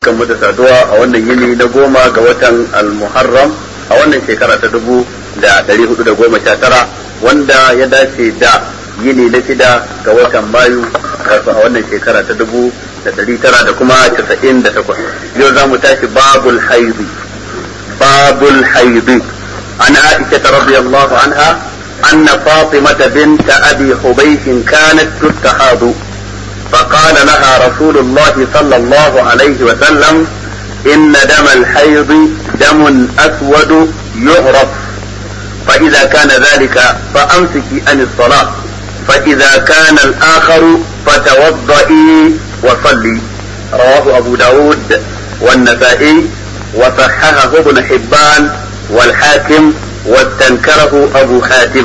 barkan mu da saduwa a wannan yini na goma ga watan al-muharram a wannan shekara ta dubu da dari hudu da goma sha tara wanda ya dace da yini na shida ga watan mayu wato a wannan shekara ta dubu da dari tara da kuma casa'in da takwas yau za mu tashi babul haizi babul haizi an aisha radiyallahu anha أن فاطمة بنت أبي حبيش كانت تستحاض فقال لها رسول الله صلى الله عليه وسلم إن دم الحيض دم أسود يعرف فإذا كان ذلك فأمسكي عن الصلاة فإذا كان الآخر فتوضئي وصلي رواه أبو داود والنسائي وصححه ابن حبان والحاكم واستنكره أبو حاتم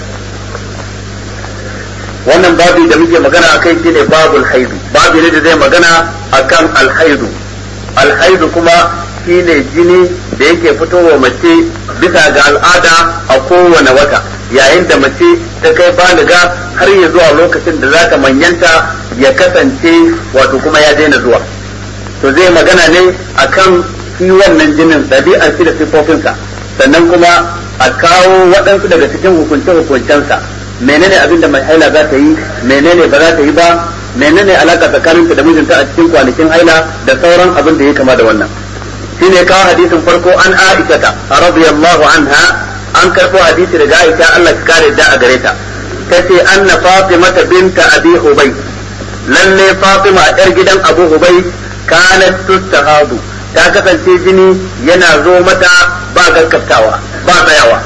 wannan babi da muke magana a kai shine babul haidu babi ne da zai magana akan alhaidu alhaidu kuma shine jini da yake fitowa mace bisa ga al'ada a kowane wata yayin da mace ta kai baliga har ya zuwa lokacin da za ta manyanta ya kasance wato kuma ya daina zuwa to zai magana ne akan shi wannan jinin ɗabi'ar shi da siffofinsa sannan kuma a kawo waɗansu daga cikin hukunce-hukuncensa menene abin da mai haila za ta yi menene ba za ta yi ba menene alaka tsakaninta da mijinta a cikin kwanakin haila da sauran abin da ya kama da wannan shine kawo hadisin farko an Aisha ta radiyallahu anha an karɓo hadisi daga Aisha Allah ya kare da a gare ta tace anna Fatima binta Abi Hubay lalle Fatima yar gidan Abu Hubay kanat tustahadu ta kasance jini yana zo mata ba gaskatawa ba tsayawa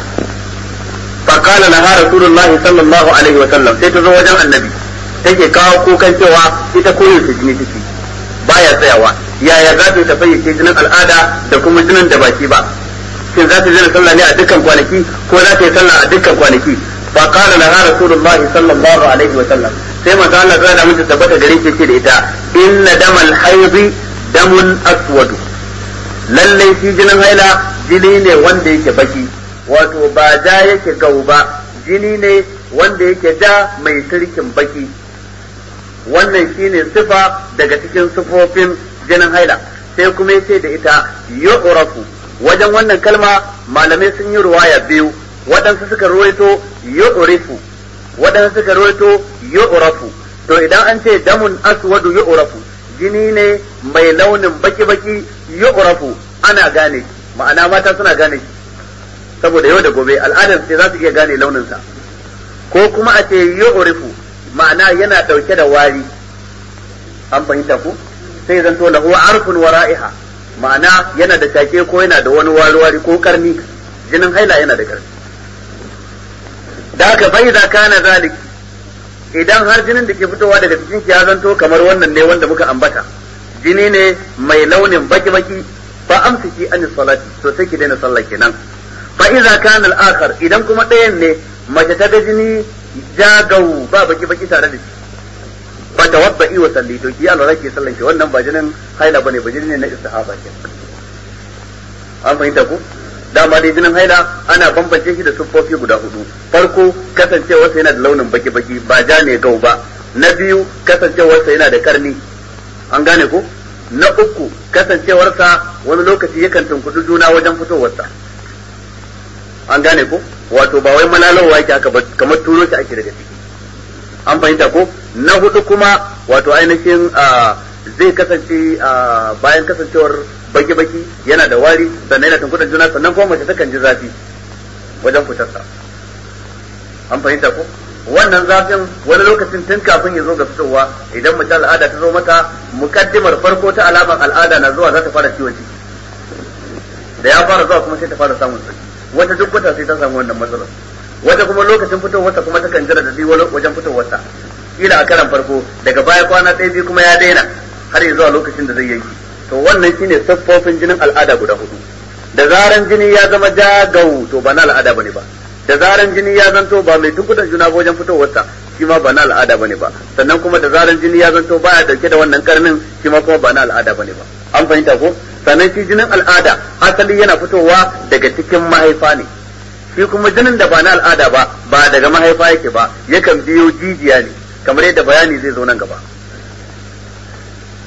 فقال لها رسول الله صلى الله عليه وسلم sai ta zo wajen annabi take kawo kukan cewa ita koyo ta jini take baya tsayawa yaya za ta fayyace jinin al'ada da kuma jinin da baki ba shin za ta jira sallah ne a dukkan kwanaki ko za ta yi sallah a dukkan kwanaki fa qala laha rasulullahi sallallahu alaihi wa sallam sai manzo Allah ya da mutu tabbata gare shi ce da ita inna damal haidi damun aswadu lalle shi jinin haila jini ne wanda yake baki wato ba ja yake gau ba jini ne wanda yake ja mai sirkin baki wannan shine sifa daga cikin sifofin jinin haila sai kuma yace da ita yu'rafu wajen wannan kalma malamai sun yi ruwaya biyu waɗansu suka ruwaito yu'rifu waɗansu suka ruwaito yu'rafu to idan an ce damun aswadu yu'rafu jini ne mai launin baki-baki yu'rafu ana gane ma'ana mata suna gane shi saboda yau da gobe al'adar sai za su iya gane launinsa ko kuma a ce yu'rifu ma'ana yana dauke da wari an fahimta ku sai zanto lahu arfun wa ra'iha ma'ana yana da shake ko yana da wani wari wari ko karni jinin haila yana da karni da haka bai da kana zalik idan har jinin da ke fitowa daga cikin ya zanto kamar wannan ne wanda muka ambata jini ne mai launin baki baki fa amsiki an salati to sai ki daina sallah kenan fa iza kana al-akhar idan kuma ɗayan ne mace ta ga jini jagau ba baki baki tare da shi fa tawadda'i wa salli to ki Allah ke sallan ki wannan ba jinin haila bane ba jini ne na istihaba ke an fahimta ko dama dai jinin haila ana bambance shi da siffofi guda hudu farko kasancewarsa yana da launin baki baki ba ja ne gau ba na biyu kasancewarsa yana da karni an gane ko na uku kasancewarsa wani lokaci yakan tunkudu juna wajen fitowarsa an gane ko wato ba wai malalowa yake haka ba kamar turo shi ake daga ciki an fahimta ko na hudu kuma wato ainihin zai kasance bayan kasancewar baki-baki yana da wari sannan yana tunkudan juna sannan kuma mace takan ji zafi wajen fitarsa an fahimta ko wannan zafin wani lokacin tun kafin ya zo ga fitowa idan mace al'ada ta zo mata mukaddimar farko ta alamar al'ada na zuwa za ta fara ciwon ciki da ya fara zuwa kuma sai ta fara samun sauki wata duk wata sai ta samu wannan matsalar wata kuma lokacin fitowarsa kuma takan jira da wajen fitowarsa kila a karan farko daga baya kwana ɗaya biyu kuma ya daina har ya zuwa lokacin da zai yanki to wannan shine siffofin jinin al'ada guda hudu da zaran jini ya zama jagau to ba na al'ada bane ba da zaran jini ya zanto ba mai tunkudan juna ba wajen fitowarsa shi ma ba na al'ada bane ba sannan kuma da zaran jini ya zanto baya dauke da wannan karnin shi ma kuma ba na al'ada bane ba an fahimta ko sannan shi jinin al'ada asali yana fitowa daga cikin mahaifa ne shi kuma jinin da ba na al'ada ba ba daga mahaifa yake ba yakan biyo jijiya ne kamar yadda bayani zai zo nan gaba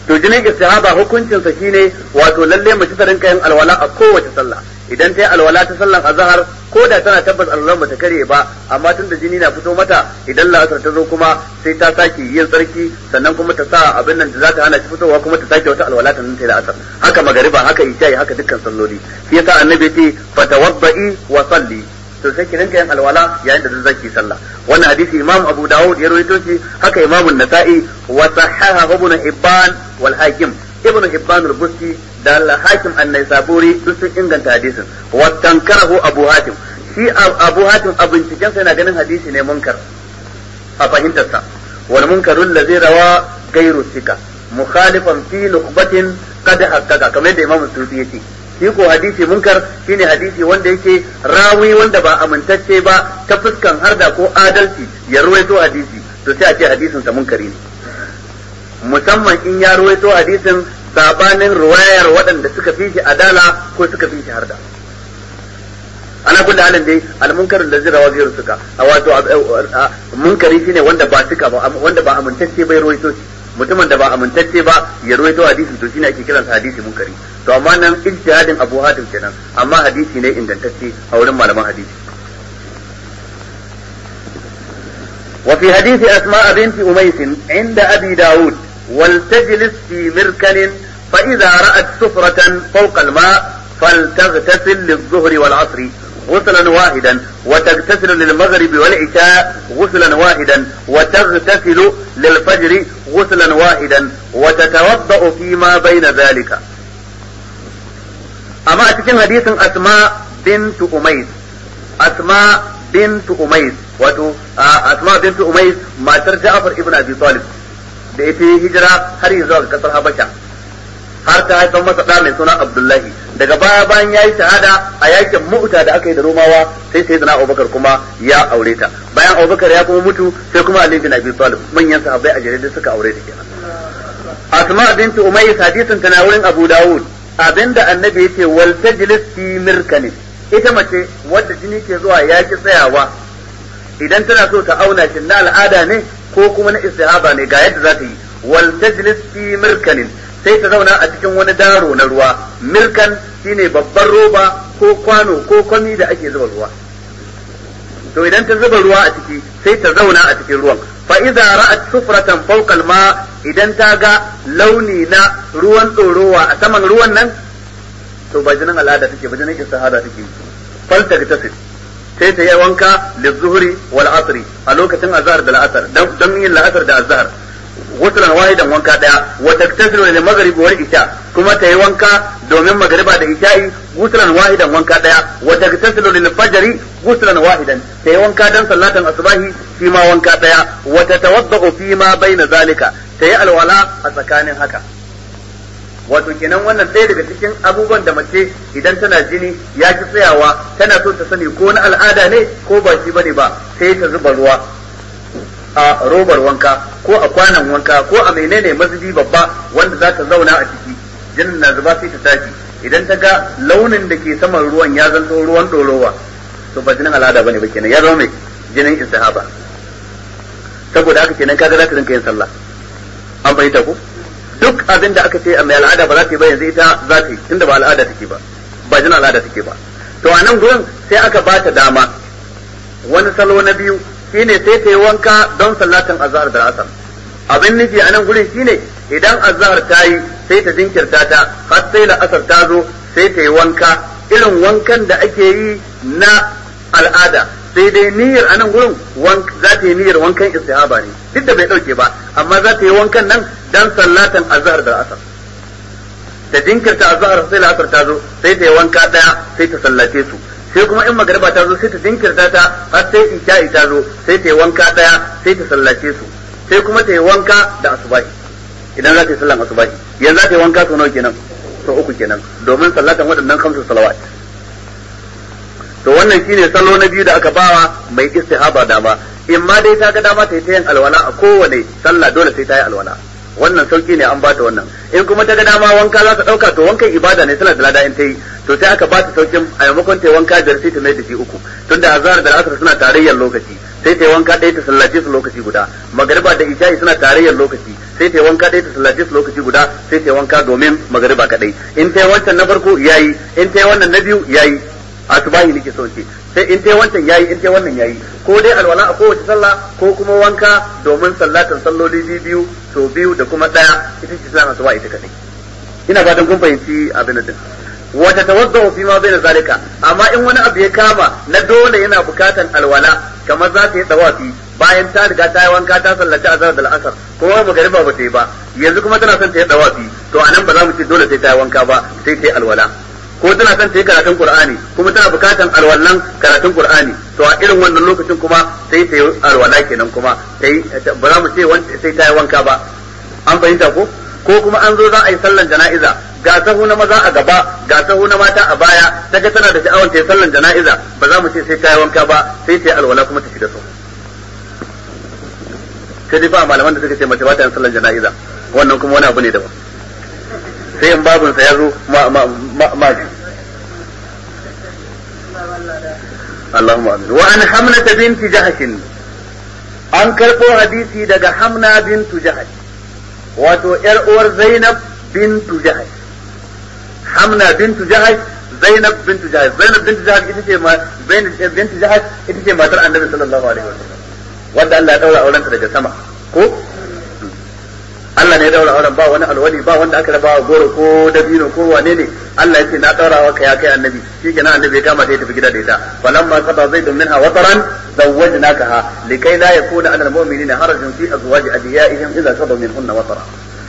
to jinin istihaba hukuncin sa shine wato lalle mace ta rinka yin alwala a kowace sallah idan ta yi alwala ta sallan azhar ko da tana tabbas alwalan bata kare ba amma tunda jini na fito mata idan la'asar ta zo kuma sai ta sake yin tsarki sannan kuma ta sa abin nan da za ta hana shi fitowa kuma ta sake wata alwala ta nan ta la'asar haka magariba haka isha'i haka dukkan salloli shi yasa annabi ya ce fatawadda'i wa salli to sai ki rinka yin alwala yayin da zaki sallah wannan hadisi imam abu dawud ya rawaito shi haka imam an-nasa'i wa sahaha ibn hibban wal hakim ibn hibban al-busti da al-hakim an-naisaburi duk sun inganta hadisin wa tankarahu abu hatim shi abu hatim a binciken sa yana ganin hadisi ne munkar a fahimtarsa wal munkarul ladzi rawa gairu sika mukhalifan fi nuqbatin qad haqqaqa kamar da imam suyuti yace shi ko hadisi munkar shine hadisi wanda yake rawi wanda ba amintacce ba ta fuskan harda ko adalci ya ruwaito hadisi to sai a ce hadisin sa munkari ne musamman in ya ruwaito hadisin sabanin ruwayar waɗanda suka fi shi adala ko suka fi shi harda ana kullu halin dai al-munkar da zira wa gairu suka wato munkari shine wanda ba suka ba wanda ba amintacce bai ruwaito shi mutumin da ba amintacce ba ya ruwaito hadisi to shine ake kiransa hadisi munkari to amma nan ijtihadin Abu Hatim kenan amma hadisi ne ingantacce a wurin malaman hadisi وفي حديث أسماء بنت أميس عند أبي داود ولتجلس في مركن فإذا رأت سفرة فوق الماء فلتغتسل للظهر والعصر غسلا واحدا وتغتسل للمغرب والعشاء غسلا واحدا وتغتسل للفجر غسلا واحدا وتتوضأ فيما بين ذلك أما أتكلم حديث أسماء بنت أميس أسماء بنت أميس wato asma bintu umais matar ja'far ibn abi talib da ita hijira har yanzu ga kasar habasha har ta haifar masa da mai suna abdullahi daga baya bayan yayi shahada a yakin mu'ta da aka yi da romawa sai sai dana abubakar kuma ya aure ta bayan abubakar ya kuma mutu sai kuma ali bin abi talib manyan sahabbai a jere suka aure ta kenan asma bintu umais hadisin tana wurin abu dawud abinda annabi yace wal tajlis fi mirkanin ita mace wadda jini ke zuwa yaki tsayawa idan tana so ta auna shi na al'ada ne ko kuma na istihaba ne ga yadda za ta yi wal tajlis fi mirkanin sai ta zauna a cikin wani daro na ruwa mirkan shine babban roba ko kwano ko kwami da ake zuba ruwa to idan ta zuba ruwa a ciki sai ta zauna a cikin ruwan fa idza ra'at sufratan fawqa al-ma idan ta ga launi na ruwan tsorowa a saman ruwan nan to ba jinin al'ada take ba jinin istihada take falta ta sai ta yi wanka lizuhri wal asri a lokacin azhar da al'asar don yin la'asar da azhar wutulan wahidan wanka daya wa taktasilu lil maghrib wal isha kuma ta yi wanka domin magriba da isha'i wutulan wahidan wanka daya wa taktasilu lil fajri wutulan wahidan ta yi wanka dan sallatan asbahi shi ma wanka daya wa tatawaddau fi ma baina zalika ta yi alwala a tsakanin haka wato kenan wannan ɗaya daga cikin abubuwan da mace idan tana jini ya ki tsayawa tana so ta sani ko na al'ada ne ko ba shi bane ba sai ta zuba ruwa a robar wanka ko a kwanan wanka ko a menene mazubi babba wanda za ta zauna a ciki jinin na zuba sai ta tashi idan ta ga launin da ke saman ruwan ya zanto ruwan ɗorowa to ba jinin al'ada bane ba kenan ya zama mai jinin istihaba saboda haka kenan kaga za ta rinka yin sallah an fahimta ko duk abin da aka ce a mai al'ada ba za ta yi ba yanzu ita za ta yi tunda ba al'ada take ba ba jin al'ada take ba to a nan gurin sai aka ba ta dama wani salo na biyu shine sai ta yi wanka don sallatin azhar da asar abin nufi a nan gurin shine idan azhar ta yi sai ta jinkirta ta har sai da asar ta zo sai ta yi wanka irin wankan da ake yi na al'ada sai dai niyyar a nan gurin za ta yi niyyar wankan istihaba ne duk da bai dauke ba amma za ta yi wankan nan dan sallatan azhar da asar ta jinkirta azhar sai la'asar ta zo sai ta yi wanka daya sai ta sallace su sai kuma in magariba ta zo sai ta jinkirta ta har sai isha'i ta zo sai ta yi wanka daya sai ta sallace su sai kuma ta yi wanka da asubahi idan za ta yi sallan asubahi yanzu za ta yi wanka sau nawa kenan sau uku kenan domin sallatan waɗannan kamsu salawat to wannan shine salo na biyu da aka bawa mai istihaba dama in ma dai ta ga dama ta yi ta yin alwala a kowane sallah dole sai ta yi alwala wannan sauki ne an bata wannan in kuma ta ga dama wanka za ta dauka to wankan ibada ne tana da lada in ta yi to sai aka bata saukin a maimakon ta yi wanka da sai ta mai da shi uku tunda azhar da asar suna tarayyar lokaci sai sai ta yi wanka ɗaya ta sallace su lokaci guda magariba da isha'i suna tarayyar lokaci sai ta yi wanka ɗaya ta sallace su lokaci guda sai ta yi wanka domin magariba kaɗai in ta yi wancan na farko yayi in ta yi wannan na biyu yayi asubahi nake so ce sai in ta yi wancan yayi in ta yi wannan yayi ko dai alwala a kowace sallah ko kuma wanka domin sallatan salloli biyu so biyu da kuma ɗaya ita ce sallah asuba ita kaɗai ina fatan kun fahimci abin da wata tawadda fi ma bai zalika amma in wani abu ya kama na dole yana bukatan alwala kamar za ta yi tawafi bayan ta riga ta yi wanka ta sallaci azhar da al'asar kuma magariba ba ta yi ba yanzu kuma tana son ta yi tawafi to anan ba za mu ce dole sai ta yi wanka ba sai ta yi alwala ko tana son ta yi karatun qur'ani kuma tana bukatan alwallan karatun qur'ani to a irin wannan lokacin kuma sai ta yi alwala kenan kuma sai ba za mu ce sai ta yi wanka ba an fahimta ko ko kuma an zo za a yi sallan jana'iza ga sahu na maza a gaba ga sahu na mata a baya ta ga tana da sha'awar ta yi sallan jana'iza ba za mu ce sai ta yi wanka ba sai ta yi alwala kuma ta shiga sahu sai dai ba malaman da suka ce mace ba ta yin sallan jana'iza wannan kuma wani abu ne daban sai in babun sa ya zo ma ma ma ji Allahumma amin wa an hamnata binti jahashin an karɓo hadisi daga hamna bintu jahash wato ‘yar uwar Zainab bintu Jahash. Hamna bintu Jahash, Zainab bintu Jahash. Zainab bintu Jahash ita ce ma bintu Jahash ita ce matar Annabi sallallahu alaihi wasallam. Wanda Allah ya daura aurenta daga sama. Ko? Allah ne ya daura auren ba wani alwali ba wanda aka raba goro ko dabino ko wane ne Allah ya ce na daura wa kai kai annabi shikenan annabi ya kama ta tafi gida da ita falamma qada zaidun minha wataran zawwajnakaha likai la yakuna ala almu'minina harajun fi azwaji adiyaihim idza qadaw minhunna watara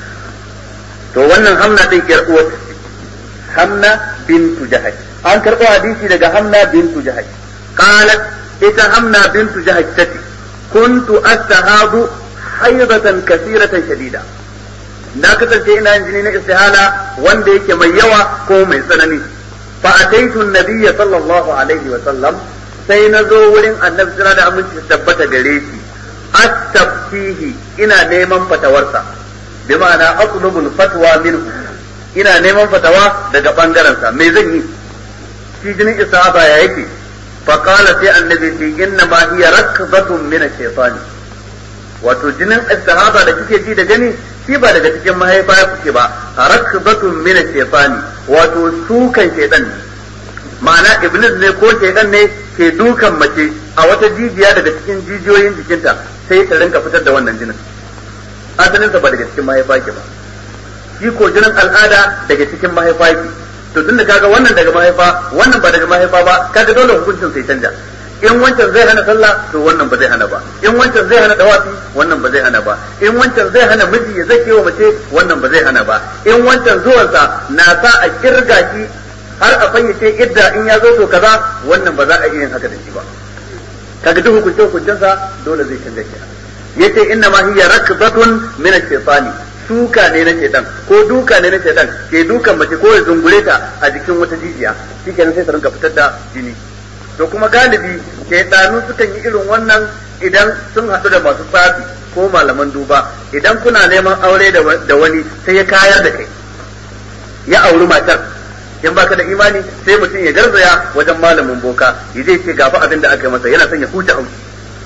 to wannan hamna din kiyar uwar hamna bintu jahash an karbo hadisi daga hamna bintu jahash qalat ita hamna bintu jahash tati kuntu astahadu haidatan kasiratan shadida na kasance ina yin jini na istihala wanda yake mai yawa ko mai tsanani fa ataitu nabiyya sallallahu alaihi wa sallam sai na zo wurin annabi sira da aminci tabbata gare shi astaftihi ina neman fatawarsa bi ma'ana atlubul fatwa minhu ina neman fatawa daga bangaren sa me zan yi shi jinin istihaba ya yake fa qala sai annabi ce inna ma hiya rakbatun min ash-shaytani wato jinin istihaba da kike ji da gani shi ba daga cikin mahaifa ya kuke ba rakbatun min shaytani wato sukan shaytan ne ma'ana iblis ne ko shaytan ne ke dukan mace a wata jijiya daga cikin jijiyoyin jikinta sai ta rinka fitar da wannan jinin asalin ba daga cikin mahaifa ke ba shi ko jinin al'ada daga cikin mahaifa ke to tunda kaga wannan daga mahaifa wannan ba daga mahaifa ba kaga dole hukuncin sai canja in wancan zai hana sallah to wannan ba zai hana ba in wancan zai hana dawafi wannan ba zai hana ba in wancan zai hana miji ya zake wa mace wannan ba zai hana ba in wancan zuwansa na sa a kirga shi har a fayyace idda in ya zo to kaza wannan ba za a iya yin haka da shi ba kaga duk hukunce hukuncensa dole zai canza shi yace inna ma hiya rakbatun min ash-shaytani suka ne na shaitan ko duka ne na shaitan ke dukan mace ko ya zungure ta a jikin wata jijiya shikenan sai ta rinka fitar da jini to kuma galibi shaidanu sukan yi irin wannan idan sun haɗu da masu tsafi ko malaman duba idan kuna neman aure da wani sai ya kayar da kai ya auri matar in baka da imani sai mutum ya garzaya wajen malamin boka ya je ce gafa abin da aka yi masa yana son ya huta haushi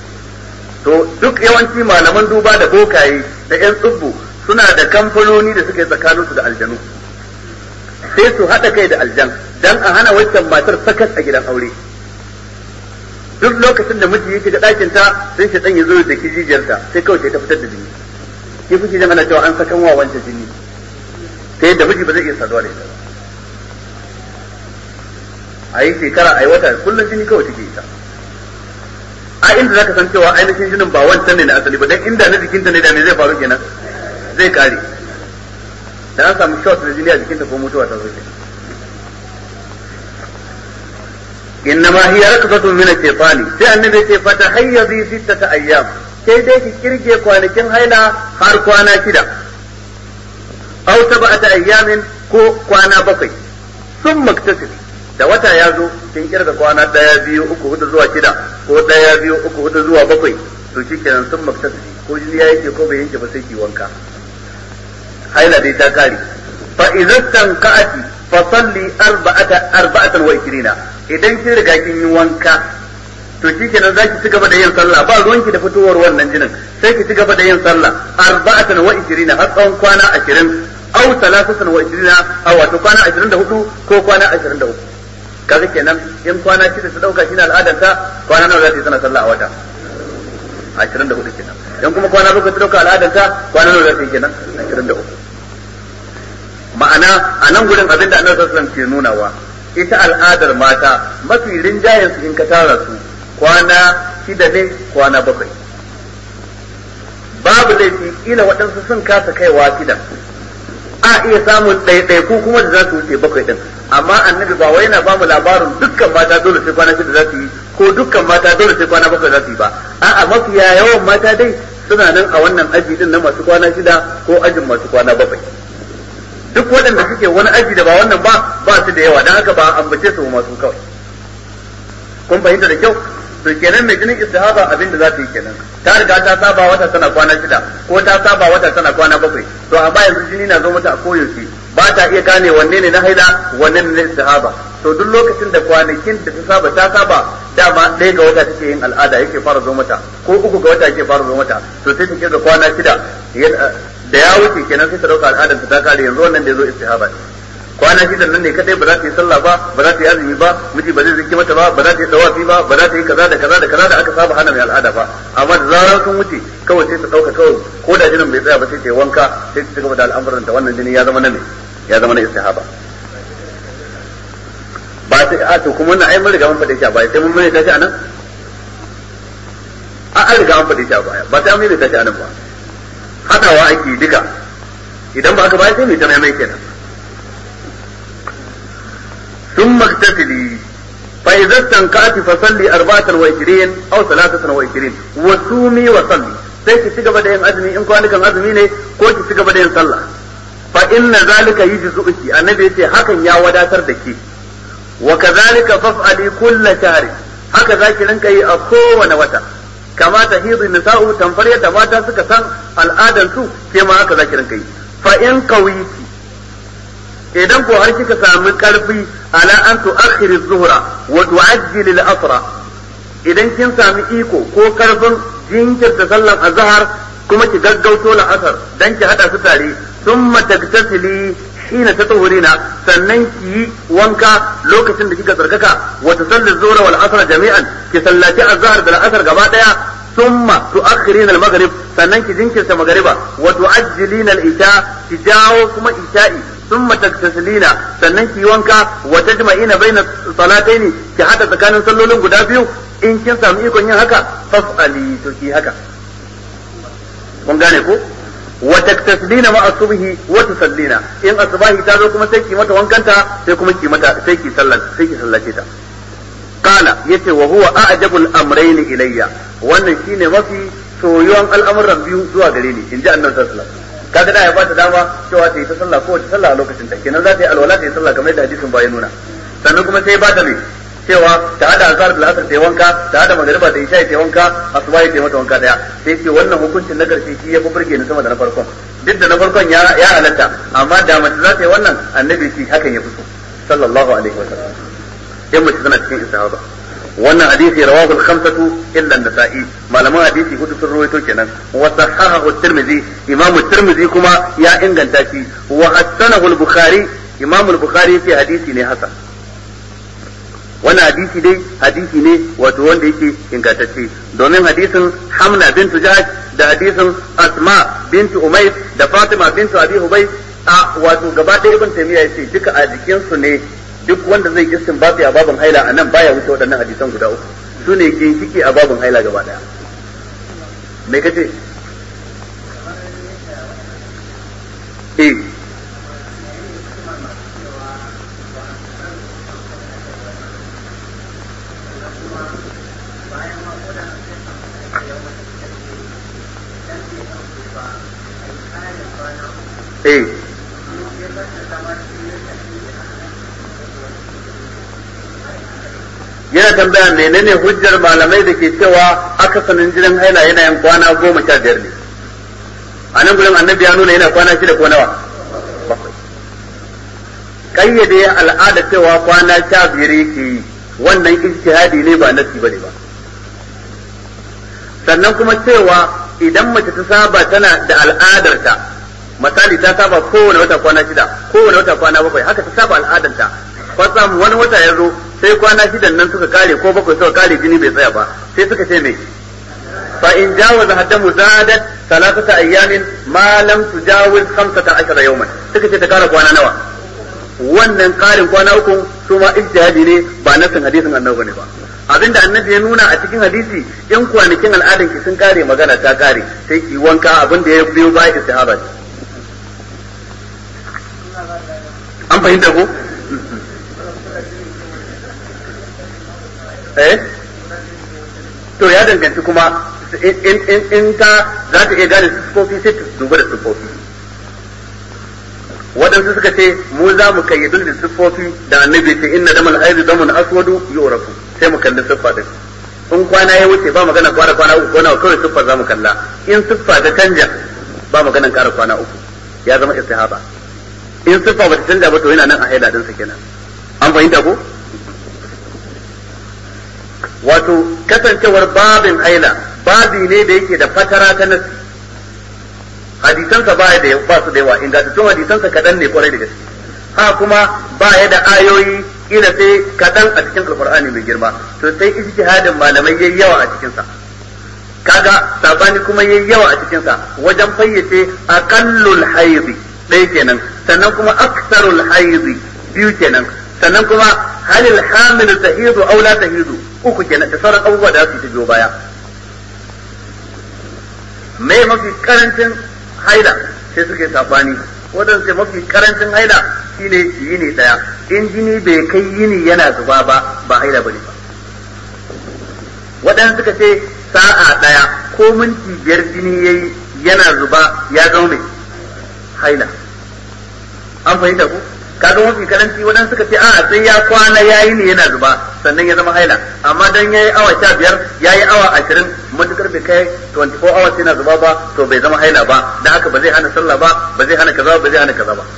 to duk yawanci malaman duba da bokaye da yan tsubbu suna da kamfanoni da suke tsakaninsu da aljanu sai su haɗa kai da aljan dan a hana waccan matar sakat a gidan aure duk lokacin da miji yake ga ɗakin ta sai shi dan ya zo da kijijiyarta sai kawai sai ta fitar da jini ki kuke jin ana cewa an sakan wa wancan jini ta yadda miji ba zai iya saduwa da ita a yi shekara a yi wata kullum jini kawai take ita a inda zaka san cewa ainihin jinin ba wancan ne na asali ba dan inda na jikinta ne da me zai faru kenan zai kare da an samu shot da jini a jikinta ko mutuwa ta zo kenan إنما هي ركضة من الشيطان sai annabi ce fata hayyazi sittata ayyam sai dai ki kirge kwanakin haila har kwana shida aw sab'ata ayyamin ko kwana bakwai sun maktasiri da wata ya zo kin kirga kwana daya biyu uku hudu zuwa shida ko daya biyu uku hudu zuwa bakwai to shikenan sun maktasiri ko jini ya yake ko bai yanke ba sai ki wanka haila dai ta kare fa idan tanka'ati fa salli arba'ata arba'atan wa 20 idan kin riga kin yi wanka to shikenan zaki ci gaba da yin sallah ba ruwanki da fitowar wannan jinin sai ki ci gaba da yin sallah arba'atan wa 20 har tsawon kwana 20 aw talatatan wa 20 aw wato kwana 24 ko kwana 23 kaga kenan in kwana shida ta dauka shine al'adar ta kwana nawa za ta yi tana sallah a wata 24 kenan in kuma kwana bakwai ta dauka al'adar ta kwana nawa za ta yi kenan 23 ma'ana a nan gurin abin da annabi sallallahu alaihi wasallam ke nunawa ita al'adar mata mafi rinjayen su in ka tara su kwana shida ne kwana bakwai babu laifi kila waɗansu sun kasa kaiwa shidan a iya samun ɗaiɗaiku kuma da za su wuce bakwai ɗin amma annabi ba wai yana ba mu labarin dukkan mata dole sai kwana shida za su yi ko dukkan mata dole sai kwana bakwai za su yi ba a'a mafiya yawan mata dai suna nan a wannan aji din na masu kwana shida ko ajin masu kwana bakwai duk waɗanda suke wani aji da ba wannan ba ba su da yawa don haka ba ambace su masu kawai kun fahimta da kyau to kenan mai jinin istihaba abin da za ta yi kenan ta riga ta saba wata tana kwana shida ko ta saba wata tana kwana bakwai to amma yanzu jini na zo mata a koyaushe ba ta iya gane wanne ne na haila wanne ne na istihaba to duk lokacin da kwanakin da ta saba ta saba dama ɗaya ga wata take yin al'ada yake fara zo mata ko uku ga wata yake fara zo mata to sai ta kirga kwana shida da ya wuce kenan sai ta dauka al'adar ta kare yanzu wannan da ya zo istihaba kwana shidan nan ne kadai ba za ta yi sallah ba ba za ta yi azumi ba miji ba zai zaki mata ba ba za ta yi dawafi ba ba za ta yi kaza da kaza da kaza da aka saba hana mai al'ada ba amma da zarar sun wuce kawai sai ta dauka kawai ko da jinin bai tsaya ba sai ta yi wanka sai ta cigaba da al'amuran ta wannan jini ya zama na me ya zama na istihaba ba sai a to kuma wannan ai mun riga mun faɗe shi a baya sai mun mai tashi anan a an riga an faɗe shi a baya ba sai an mai tashi anan ba hadawa ake duka idan ba aka baya sai mai ta mai kenan ثم اغتسلي فإذا استنقعت فصلي أربعة وعشرين أو ثلاثة وعشرين وصومي وصلي sai ki cigaba da yin azumi in kwanukan azumi ne ko ki cigaba da yin sallah fa inna zalika yujzuki annabi yace hakan ya wadatar da ke wa kadhalika faf'ali kull shahri haka zaki rinka yi a kowane wata kama ta hidu nisa'u tamfar yadda mata suka san al'adan su ke ma haka zaki rinka yi fa in qawiti idan ko har kika sami karfi ala an tu'akhkhiri zuhra wa tu'ajjili al-asra idan kin sami iko ko karfin jinkirta sallan azhar kuma ki gaggauto la'asar dan ki hada su tare thumma tagtasili hina tatahurina sannan ki yi wanka lokacin da kika tsarkaka wa tusalli zuhra wal asr jami'an ki sallaci azhar da al'asr gaba daya thumma tu'akhirina al-maghrib sannan ki jinkirta magriba wa tu'ajjilina al-isha ki jawo kuma isha'i ثم تغتسلين sannan ki wanka wa tajma'ina baina salataini ki hada tsakanin sallolin guda biyu in kin samu ikon yin haka fas'ali to ki haka kun gane ko wa taktaslina ma asubhi wa tusallina in asbahi ta zo kuma sai ki mata wankanta sai kuma ki mata sai ki sallar sai ki sallace ta qala yace wa huwa a'jabul amrayn ilayya wannan shine mafi soyuwan al'amuran biyu zuwa gare ni inji annabi sallallahu alaihi wasallam kaga da ya ba ta dama cewa ta yi ta sallah ko ta sallah a lokacin ta kenan za ta yi alwala ta yi sallah kamar yadda hadisin ba ya nuna sannan kuma sai ba ta mai cewa ta hada azhar da asr ta yi wanka ta hada magriba da isha ta yi wanka asuba ta yi mata wanka daya sai ce wannan hukuncin na karshe shi ya fi burge ni sama da na farkon duk da na farkon ya ya halatta amma da mace za ta yi wannan annabi shi hakan ya fi so sallallahu alaihi wa sallam in mace tana cikin istihaba wannan hadisi rawahu al-khamsatu illa an-nasa'i malaman hadisi hudu sun rawaito kenan wa sahahahu at-tirmidhi imamu at-tirmidhi kuma ya inganta shi wa hasanahu al-bukhari imamu al-bukhari fi hadisi ne hasan wannan hadisi dai hadisi ne wato wanda yake ingantacce domin hadisin hamna bintu jahsh da hadisin asma bintu umayr da fatima bintu abi hubay a wato gaba ɗaya ibn taymiya yace duka a jikin su ne duk wanda zai istinbati a babin haila a nan baya wuce waɗannan hadisan guda uku su ne ginshiki a babin haila gaba ɗaya me kace eh eh yana tambaya menene hujjar malamai da ke cewa akasanin jinin haila yana yin kwana goma sha biyar ne a nan gudun annabi ya nuna yana kwana shida ko nawa bakwai kayyade al'ada cewa kwana sha biyar yake yi wannan ijtihadi ne ba nasi bane ba sannan kuma cewa idan mace ta saba tana da al'adarta misali ta saba kowane wata kwana shida kowane wata kwana bakwai haka ta saba al'adarta kwatsam wani wata ya zo sai kwana shidan nan suka kare ko bakwai suka kare jini bai tsaya ba sai suka ce mai fa in jawaza haddamu zadat salatata ayyamin ma lam tujawiz 15 yawman suka ce ta kara kwana nawa wannan karin kwana uku su ma ijtihadi ne ba nasin hadisin annabi ne ba abinda annabi ya nuna a cikin hadisi in kwanakin al'adan ki sun kare magana ta kare sai ki wanka abinda ya biyo ba istihaba ne an fahimta ko eh to ya danganci kuma in ta za ta iya gane siffofi sai ta duba da siffofi waɗansu suka ce mu za mu kayyadu da siffofi da annabi ce inna damal haidu damun aswadu yu'rafu sai mu kalli siffa din in kwana ya wuce ba magana kwana kwana uku kwana kawai siffa za mu kalla in siffa ta canja ba maganan ƙara kwana uku ya zama istihaba in siffa ba ta canja ba to yana nan a haila din sa kenan an fahimta ko wato kasancewar babin haila babi ne da yake da fatara ta nasi hadisansa ba da ba su da yawa ingantattun hadisansa kaɗan ne kwarai da gaske ha kuma ba ya da ayoyi kila sai kaɗan a cikin alkur'ani mai girma to sai ijtihadin malamai yayi yawa a cikinsa kaga sabani kuma yayi yawa a cikinsa wajen fayyace aqallul haidi ɗaya kenan sannan kuma aksarul haidi biyu kenan sannan kuma halil hamil tahidu aw la tahidu uku kenan da sauran abubuwa da su biyo baya me mafi karancin haila sai suke sabani wadan sai mafi karancin haila shine yini daya in jini bai kai yini yana zuba ba ba haila bane ba wadan suka ce sa'a daya ko minti biyar jini yayi yana zuba ya zama mai haila an fahimta ko kaga mafi karanci wadan suka ce a sai ya kwana yayi ne yana zuba sannan ya zama haila amma dan yayi awa 15 yayi awa 20 matukar bai kai 24 hours yana zuba ba to bai zama haila ba dan haka ba zai hana sallah ba ba zai hana kaza ba zai hana kaza ba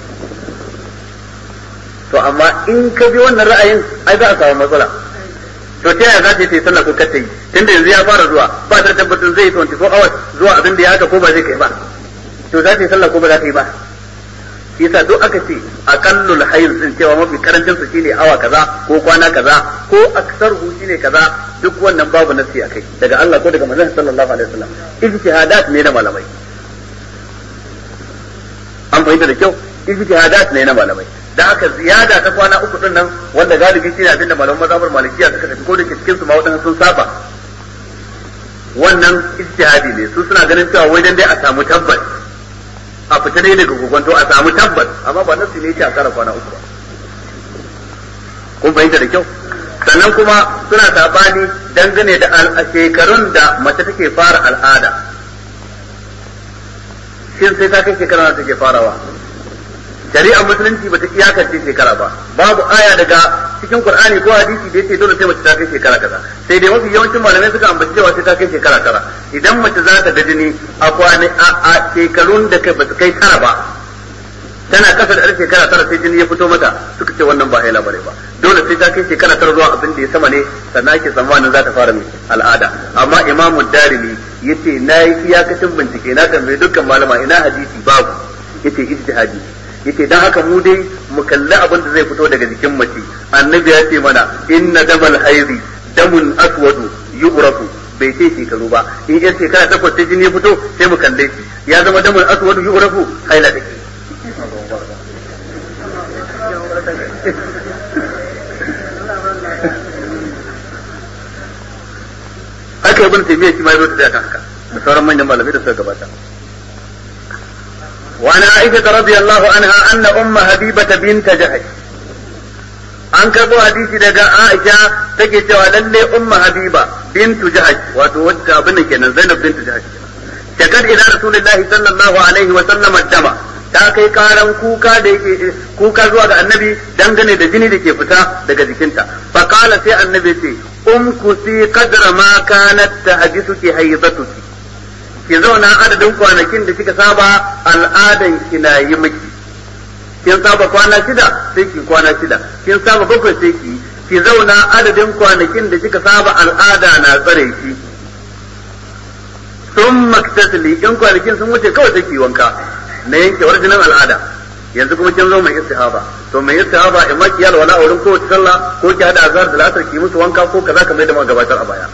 to amma in ka bi wannan ra'ayin ai za a samu matsala to ta yaya za ta yi sallah ko kar ta yi tunda yanzu ya fara zuwa ba ta tabbatar zai yi 24 hours zuwa abin da ya haka ko ba zai kai ba to za ta yi sallah ko ba za ta yi ba yasa duk aka ce aqallul hayz din cewa mafi karancin su shine awa kaza ko kwana kaza ko aksaruhu shine kaza duk wannan babu nasi akai daga Allah ko daga manzon sallallahu alaihi wasallam ijtihadat ne na malamai an fahimta da kyau ijtihadat ne na malamai da haka ziyada ta kwana uku din nan wanda galibi shine abinda malaman mazhabar malikiya suka tafi ko da cikin su ma wadannan sun saba wannan ijtihadi ne su suna ganin cewa wai dan dai a samu tabbas a fita dai daga kokonto a samu tabbas amma ba nasu ne a kara kwana uku ba kun fahimta da kyau sannan kuma suna sabani dangane da shekarun da mace take fara al'ada shin sai ta kai shekara da take farawa shari'ar musulunci bata iyakance shekara ba babu aya daga cikin qur'ani ko hadisi da yace dole sai mace ta kai shekara kaza sai dai mafi yawancin malamai suka ambaci cewa sai ta kai shekara tara idan mace za ta ga jini a kwani a shekarun da kai bata kai tara ba tana kasa da shekara tara sai jini ya fito mata suka ce wannan ba haila bane ba dole sai ta kai shekara tara zuwa abin da ya sama ne sannan ake tsammanin za ta fara mai al'ada amma imamu darimi yace na yi iyakacin bincike na tambayi dukkan malama ina hadisi babu yace ijtihadi yace dan haka mu dai mu kalli abin da zai fito daga jikin mace annabi ya ce mana inna damal haidi damun aswadu yu'rafu bai ce shekaru ba in yan shekara takwas sai jini ya fito sai mu kalle shi ya zama damun aswadu yu'rafu haila take haka ibn taymiya shi ma ya zo da haka da sauran manyan malamai da suka gabata وعن عائشة رضي الله عنها أن أم حبيبة بنت جهش an karɓo hadisi daga Aisha take cewa lalle umma Habiba bintu Jahash wato wacce abin da kenan Zainab bintu Jahash shakar ila Rasulullahi sallallahu alaihi wa sallam dama ta kai karan kuka da yake kuka zuwa ga Annabi dangane da jini da ke fita daga jikinta fa qala sai Annabi ce umkusi qadra ma kanat tahdithuki haydatuki ki zauna adadin kwanakin da kika saba al'adan ki na yi miki kin saba kwana shida sai ki kwana shida kin saba bakwai sai ki ki zauna adadin kwanakin da kika saba al'ada na tsare ki sun maktasili in kwanakin sun wuce kawai take wanka na yankewar jinin al'ada yanzu kuma kin zo mai istihaba to mai istihaba in ma kiyal wala wurin kowace sallah ko ki hada azhar da lasar ki musu wanka ko kaza kamar da muka gabatar a baya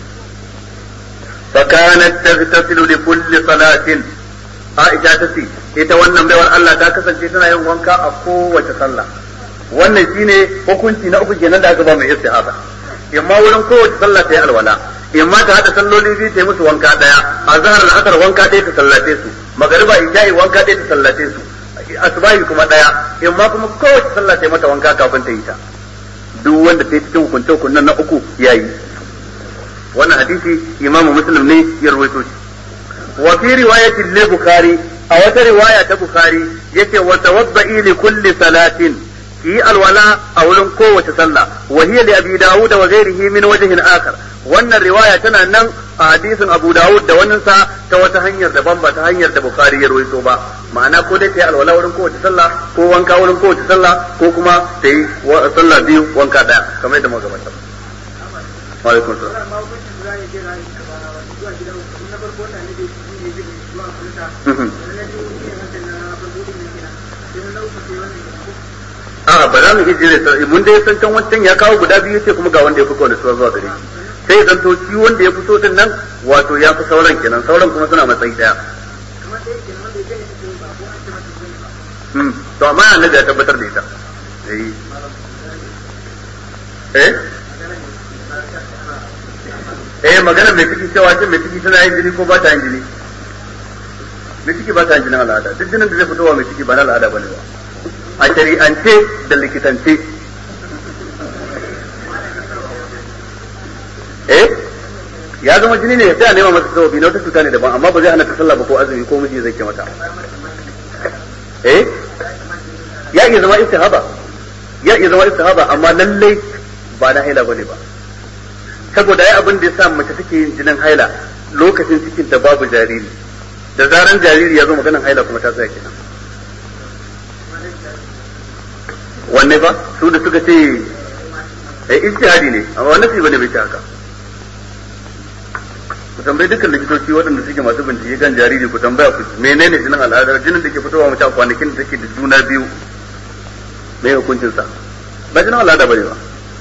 fa kanat taghtasilu li kulli salatin Aisha ta ce ita wannan baiwar Allah ta kasance tana yin wanka a kowace sallah wannan shine hukunci na uku kenan da aka ba mai istihaba imma wurin kowace sallah ta yi alwala imma ta hada salloli biyu ta yi musu wanka daya azhar al-asr wanka ɗaya ta sallace su magariba isha'i wanka ɗaya ta sallace su asbahi kuma daya imma kuma kowace sallah ta yi mata wanka kafin ta yi ta duk wanda ta yi cikin hukunce hukunan na uku yayi wannan hadisi imamu muslim ne ya rawaito shi wa fi riwayatin li bukhari a wata riwaya ta bukhari yace wa tawadda'i li kulli salatin ki alwala a wurin kowace sallah wa hiya li abi daud wa ghairihi min wajhin akhar wannan riwaya tana nan a hadisin abu daud da wannan sa ta wata hanyar daban ba ta hanyar da bukhari ya rawaito ba ma'ana ko dai ta yi alwala wurin kowace sallah ko wanka wurin kowace sallah ko kuma ta yi sallah biyu wanka daya kamar yadda muka gabatar wa alaikum salam a ba za mu iya jere mun dai san can wancan ya kawo guda biyu ce kuma ga wanda ya fi kowane suwa zuwa gare shi sai zan to shi wanda ya fito din nan wato ya fi sauran kenan sauran kuma suna matsayi daya to amma annabi ya tabbatar da ita eh eh magana mai ciki cewa ce mai ciki tana yin jini ko ba ta yin jini mai ciki ba ta yin jinin al'ada duk jinin da zai fitowa mai ciki ba na al'ada bane ba a shari'ance da likitance eh ya zama jini ne sai a nema masa sababi na wata cuta ne daban amma ba zai hana ka sallah ba ko azumi ko miji zai ke mata eh ya iya zama istihaba ya iya zama istihaba amma lallai ba na haila bane ba saboda ai abin da yasa mace take yin jinin haila lokacin cikin ta babu jariri da zaran jariri ya zo maganan haila kuma ta tsaya kenan wanne ba su da suka ce eh ijtihadi ne amma wannan sai bane bai ta haka ku tambayi dukkan likitoci waɗanda suke masu bincike kan jariri ku tambaya ku menene jinin al'ada jinin da ke fitowa mace a kwanakin da take da juna biyu me hukuncin sa ba jinin al'ada bane ba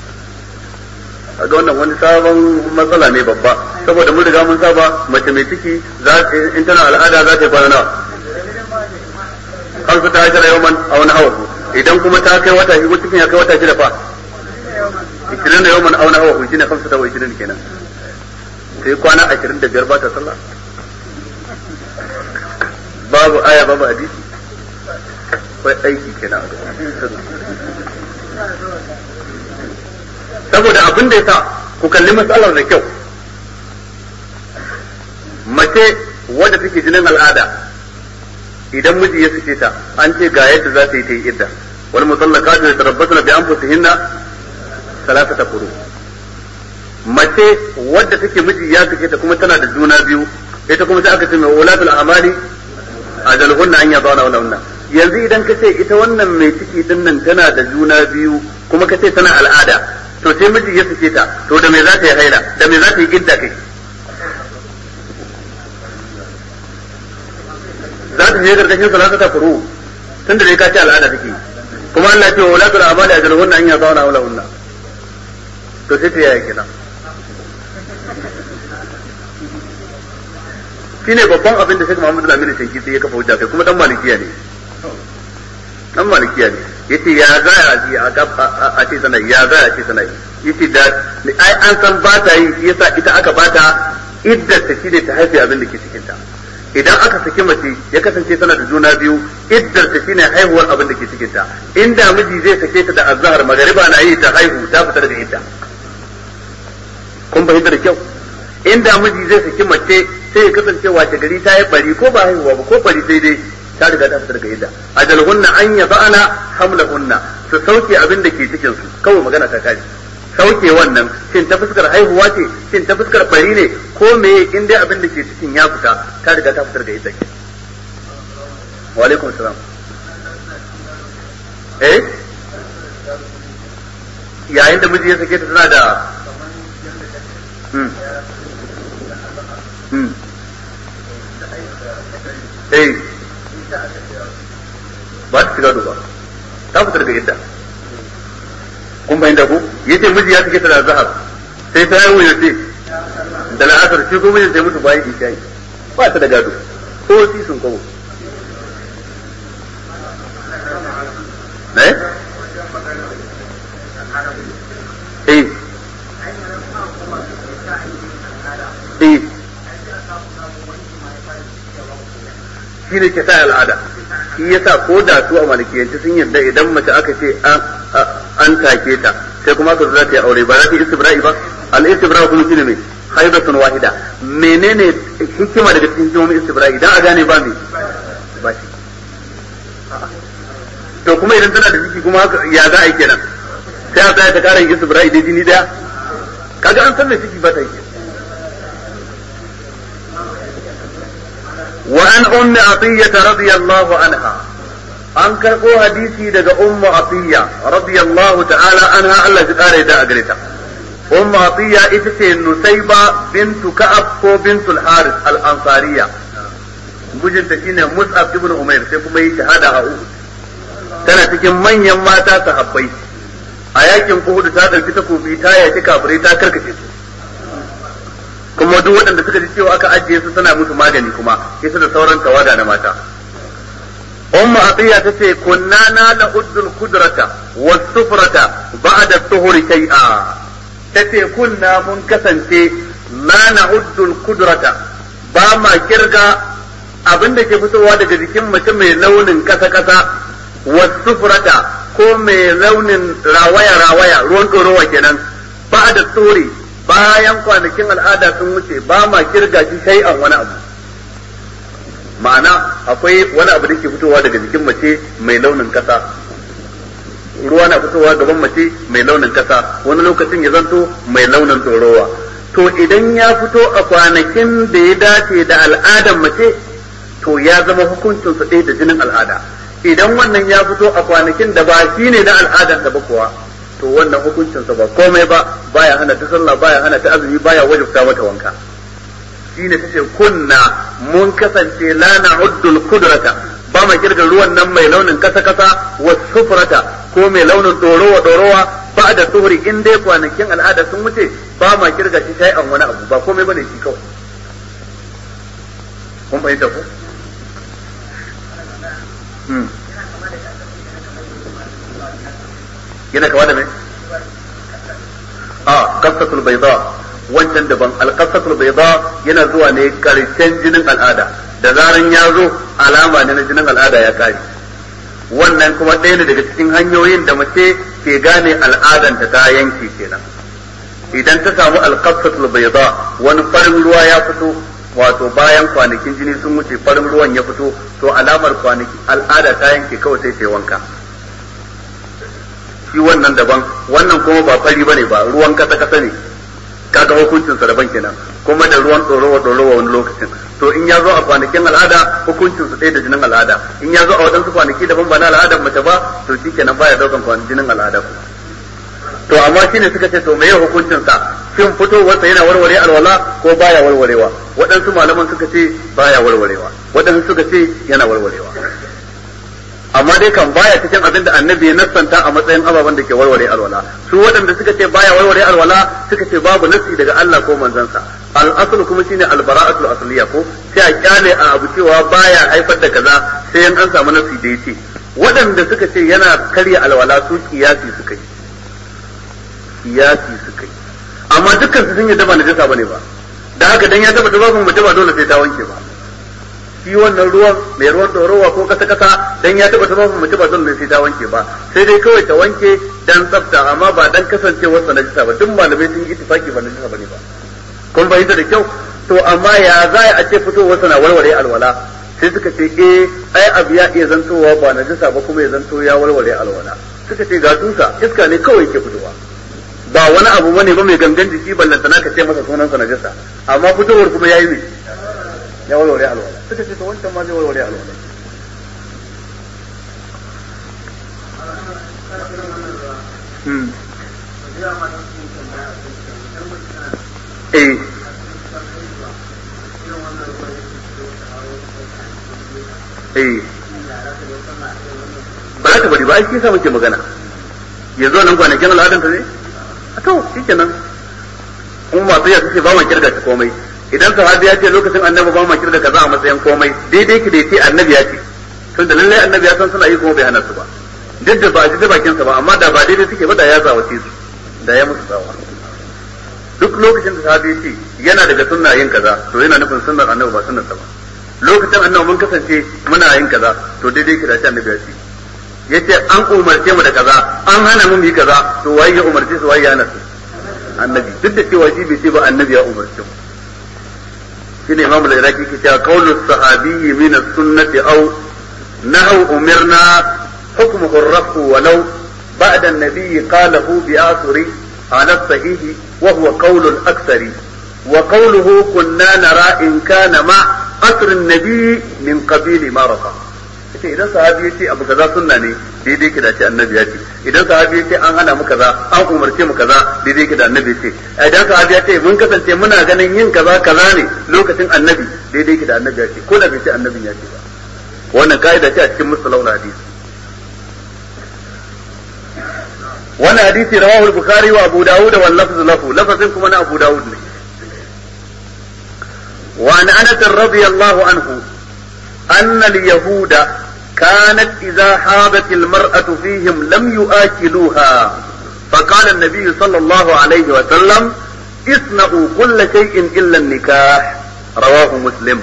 ga wannan wani sabon matsala ne babba saboda mun riga mun saba mace mai ciki za in tana al'ada za ta yi kwana nawa kan su ta hajjara yawman a wani hawa idan kuma ta kai wata shi cikin ya kai wata shida fa ishirin da yawman a wani hawa shi ne kamsu ta wa ishirin kenan sai kwana ashirin da biyar ba ta sallah babu aya babu hadisi akwai aiki kenan saboda abin da yasa ku kalli matsalar da kyau mace wadda take jinin al'ada idan miji ya sake ta an ce ga yadda za ta yi ta yi idda wal mutallaqatu yatarabbasna bi anfusihinna salasata quru mace wadda take miji ya sake ta kuma tana da juna biyu ita kuma sai aka ce mai ulatul amali ajaluhunna an yadana wala yanzu idan ka ce ita wannan mai ciki din nan tana da juna biyu kuma ka ce tana al'ada to sai miji ya sake ta to da me za ta yi haila da me za ta yi idda kai za ta je gargashin salata ta furu tun da dai ka ce al'ada take kuma Allah ce wa latul amali ajaluhunna an yadana wala hunna to sai ta yaya kenan shine babban abin da Sheikh Muhammad Al-Amin Shanki sai ya kafa hujja kai kuma dan malikiya ne dan malikiya ne yace ya za a ji a a ce sanai ya za a ce sanai yace da ai an san ba ta yi shi yasa ita aka bata iddar ta shine ta haife abin da ke cikin ta idan aka saki mace ya kasance tana da juna biyu iddar ta shine haihuwar abin da ke cikin ta inda miji zai sake ta da azhar magariba na yi ta haihu ta fita daga idda kun fahimta da kyau inda miji zai saki mace sai ya kasance wace gari ta yi bari ko ba haihuwa ba ko bari sai dai ta riga ta fitar ga idda ajalhunna an yaba'ana hamlahunna su sauke abin da ke cikin su kawai magana ta kaji sauke wannan shin ta fuskar haihuwa ce shin ta fuskar bari ne ko me in dai abin da ke cikin ya fita ta riga ta fitar ga idda ke wa alaikum salam eh yayin da miji ya sake ta tana da eh ba ta shiga ba ta fita daga idda kun bayyana ku yace miji ya take ta da zahar sai ta yi yace da la'asar shi ko mijin sai mutu bayan isha'i ba ta da gado ko si sun kawo eh eh eh shi ne ke sa al'ada shi yasa ko da su a malikiyanci sun yarda idan mace aka ce an take ta sai kuma aka za ta yi aure ba za ta yi istibra'i ba al istibra kuma shine mai haidatun wahida menene hikima daga cikin hikimomin istibra'i idan a gane ba me ba shi to kuma idan tana da ciki kuma ya za a yi kenan sai a tsaya ta kara yin istibra'i dai jini daya kaga an san me ciki ba ta yi وعن أم عطية رضي الله عنها an karɓo hadisi daga ummu atiya radiyallahu ta'ala anha Allah ya kare da agreta ummu atiya ita ce nusayba bintu ka'ab ko bintul haris al ansariya mijinta shine mus'ab ibn umair sai kuma yi shahada a uhud tana cikin manyan mata sahabbai a yakin uhud ta dauki takobi ta yaki kafirai ta karkace su kuma duk waɗanda suka ji cewa aka ajiye su suna musu magani kuma ita da sauran tawada na mata umma atiya tace kunna na la uddul kudrata was sufrata ba'da tuhuri shay'a tace kunna mun kasance la na uddul kudrata ba ma kirga abinda ke fitowa daga jikin mace mai launin kasa kasa was sufrata ko mai launin rawaya rawaya ruwan ɗorowa kenan ba'da tuhuri bayan kwanakin al'ada sun wuce ba ma kirga shi shay'an wani abu ma'ana akwai wani abu da ke fitowa daga jikin mace mai launin kasa ruwa na fitowa gaban mace mai launin kasa wani lokacin ya zanto mai launin tsorowa to idan ya fito a kwanakin da ya dace da al'adar mace to ya zama hukuncin su ɗaya da jinin al'ada idan wannan ya fito a kwanakin da ba shi ne na al'adar da ba kuwa to wannan hukuncinsa ba komai ba baya hana ta sallah baya hana ta azumi baya wajibta mata wanka shine tace kunna mun kasance la na'uddul kudrata ba ma kirga ruwan nan mai launin kasa kasa wa sufrata ko mai launin dorowa dorowa ba da tuhuri in dai kwanakin al'ada sun wuce ba ma kirga shi sai an wani abu ba komai bane shi kawai kun fahimta ko yana kama da mai a kasatul bayda wancan daban alqasatul bayda yana zuwa ne karshen jinin al'ada da zaran ya zo alama ne na jinin al'ada ya kare wannan kuma ɗaya ne daga cikin hanyoyin da mace ke gane al'adanta ta yanke kenan idan ta samu alqasatul bayda wani farin ruwa ya fito wato bayan kwanakin jini sun wuce farin ruwan ya fito to alamar kwanaki al'ada ta yanke kawai sai ta wanka shi wannan daban wannan kuma ba fari bane ba ruwan kasa kasa ne kaga hukuncin sa daban kenan kuma da ruwan tsorowa tsorowa wani lokacin to in ya zo a kwanakin al'ada hukuncin su ɗaya da jinin al'ada in ya zo a waɗansu kwanaki daban ba na al'adar mace ba to shi kenan baya daukan kwanakin jinin al'ada kuma to amma shine suka ce to meye hukuncin sa shin fitowarsa yana warware alwala ko baya warwarewa waɗansu malaman suka ce baya warwarewa waɗansu suka ce yana warwarewa amma dai kan baya cikin abin da annabi ya nassanta a matsayin ababen da ke warware alwala su waɗanda suka ce baya warware alwala suka ce babu nassi daga Allah ko manzansa al kuma shine al-bara'atul asliya ko sai a kyale a abu cewa baya haifar da kaza sai an samu nassi da yace waɗanda suka ce yana karya alwala su kiyasi suka yi kiyasi suka yi amma dukkan su sun yi daba najasa bane ba da haka dan ya taba tubabin mutum ba dole sai ta wanke ba shi wannan ruwan mai ruwan dorowa ko kasa kasa dan ya taba taba mace ba dole sai ta wanke ba sai dai kawai ta wanke dan tsafta amma ba dan kasancewar sa najisa ba duk malamai sun yi ittifaki ba najisa bane ba kun fahimta da kyau to amma ya za a ce fitowar sa na warware alwala sai suka ce eh ai abu ya iya zantowa ba najisa ba kuma ya zanto ya warware alwala suka ce ga tusa iska ne kawai ke fitowa ba wani abu bane ba mai gangan jiki ballantana ka ce masa sunan sa najisa amma fitowar kuma yayi ne ya warware alwala suka ce to wancan ma zai warware alwala eh eh ba za ta bari ba ai shi yasa muke magana yanzu nan kwanakin al'adan ta ne a to shikenan in masu yasa ce ba ma kirga ta komai idan sahabi ya ce lokacin annabi ba ma kirga kaza a matsayin komai daidai ki da ya ce annabi ya ce tun da lallai annabi ya san suna yi kuma bai hana su ba duk da ba a ji bakin sa ba amma da ba daidai suke ba da ya zawace su da ya musu tsawa duk lokacin da sahabi ya ce yana daga sunna yin kaza to yana nufin sunnar annabi ba sunnar sa ba lokacin annabi mun kasance muna yin kaza to daidai ki da shi annabi ya ce yace an umarce mu da kaza an hana mu yi kaza to waye ya umarce su waye ya hana su annabi duk da cewa shi bai ce ba annabi ya umarce mu shine imamu al-iraqi ke cewa qawlu sahabiyyi min as-sunnati aw nahu umirna hukmuhu ar-rafu walau ba'da an-nabiy qalahu bi asri ala as-sahih wa huwa qawlu al-aktsari wa qawluhu kunna nara in kana ma asr an-nabiy min qabili ma rafa ce idan sahabi ya ce abu kaza sunna ne daidai ki da ce annabi ya ce idan sahabi ya ce an hana mu kaza an umarce mu kaza daidai ki da annabi ya ce idan sahabi ya ce mun kasance muna ganin yin kaza kaza ne lokacin annabi daidai ki da annabi ya ce ko da bai ce annabin ya ce ba wannan kaida ce a cikin musallahu hadisi wannan hadisi rawahu al-bukhari wa abu dawud wa lafz lahu lafazin kuma na abu dawud ne وعن انس رضي الله عنه ان اليهود كانت إذا حاضت المرأة فيهم لم يآكلوها فقال النبي صلى الله عليه وسلم اصنعوا كل شيء إلا النكاح رواه مسلم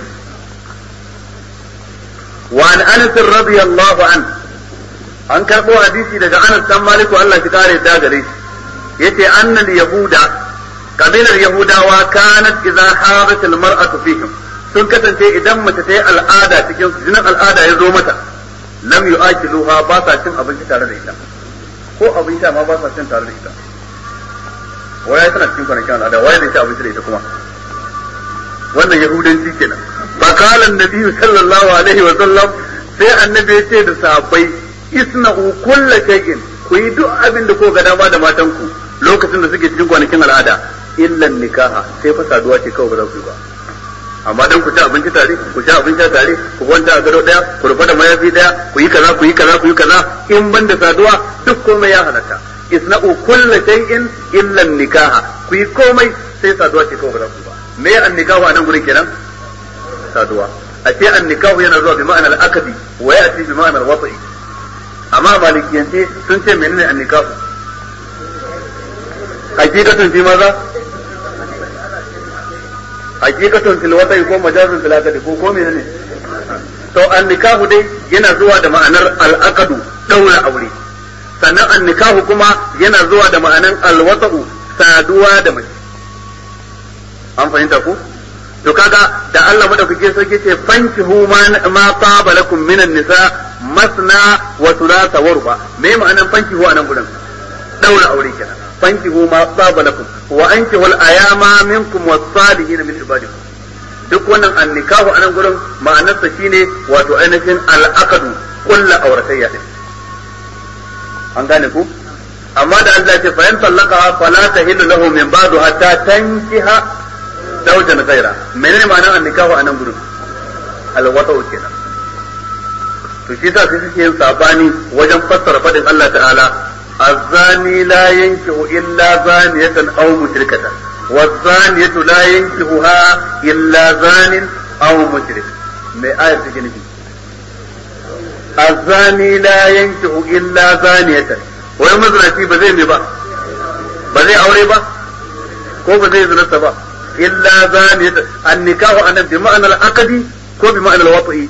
وعن أنس رضي الله عنه an karɓo hadisi daga Anas dan Maliku Allah shi kare ta gare shi yace annal yahuda kabilar yahudawa kanat idza hadat al mar'atu fihim sun kasance idan mace ta yi al'ada cikin jinin al'ada ya zo mata lam yu'akiluha ba sa cin abinci tare da ita ko abin sha ma ba sa cin tare da ita waya tana cikin kwanakin al'ada waya da ci abinci da ita kuma wannan yahudanci kenan fa qala an-nabi sallallahu alaihi wa sallam sai annabi ya ce da sahabbai isna'u kulla shay'in ku yi duk abin da ko ga dama da matanku lokacin da suke cikin kwanakin al'ada illa nikaha sai fa saduwa ce kawai ba za ku yi ba amma dan ku ci abinci tare ku ci abinci tare ku kwanta a gado daya ku rufa da mayafi daya ku yi kaza ku yi kaza ku yi kaza in ban da saduwa duk komai ya halatta isna'u kulla shay'in illa nikaha ku yi komai sai saduwa ce kawai ba za ku ba me an nikahu a nan gurin kenan saduwa a ce an nikahu yana zuwa bi ma'anar akadi wa ya bi ma'anar watsi amma malikiyance sun ce menene an nikahu hakikatun fi maza hakikatun fil wata'i ko majazun fil aqdi ko ko menene to an nikahu dai yana zuwa da ma'anar al aqdu daura aure sannan an nikahu kuma yana zuwa da ma'anar al wata'u saduwa da mace an fahimta ku to kaga da Allah madaukake sarki ce fankihu ma ma taba lakum minan nisa masna wa thulatha wa ruba me ma'anar fankihu a nan gurin daura aure kenan fankihu ma taba lakum wa ankihu al-ayama minkum was-salihin min ibadikum duk wannan annikahu anan gurin ma'anarsa shine wato ainihin al-aqdu kullu auratayya din an gane ku amma da Allah ya ce fa in talaqaha fala tahillu lahu min ba'du hatta tankiha zawjan ghayra menene ma'anar annikahu anan gurin al-wata'u kenan to shi yasa sai suke yin sabani wajen fassara fadin Allah ta'ala الزاني لا ينكح إلا زانية أو مشركة والزانية لا ينكحها إلا زان أو مشرك ما آية تجنبي الزاني لا ينكح إلا زانية wai mazinaci ba zai ne ba ba zai aure ba ko ba zai zinarsa ba illa zani an nikahu anan bi ma'anar akadi ko bi ma'anar wafa'i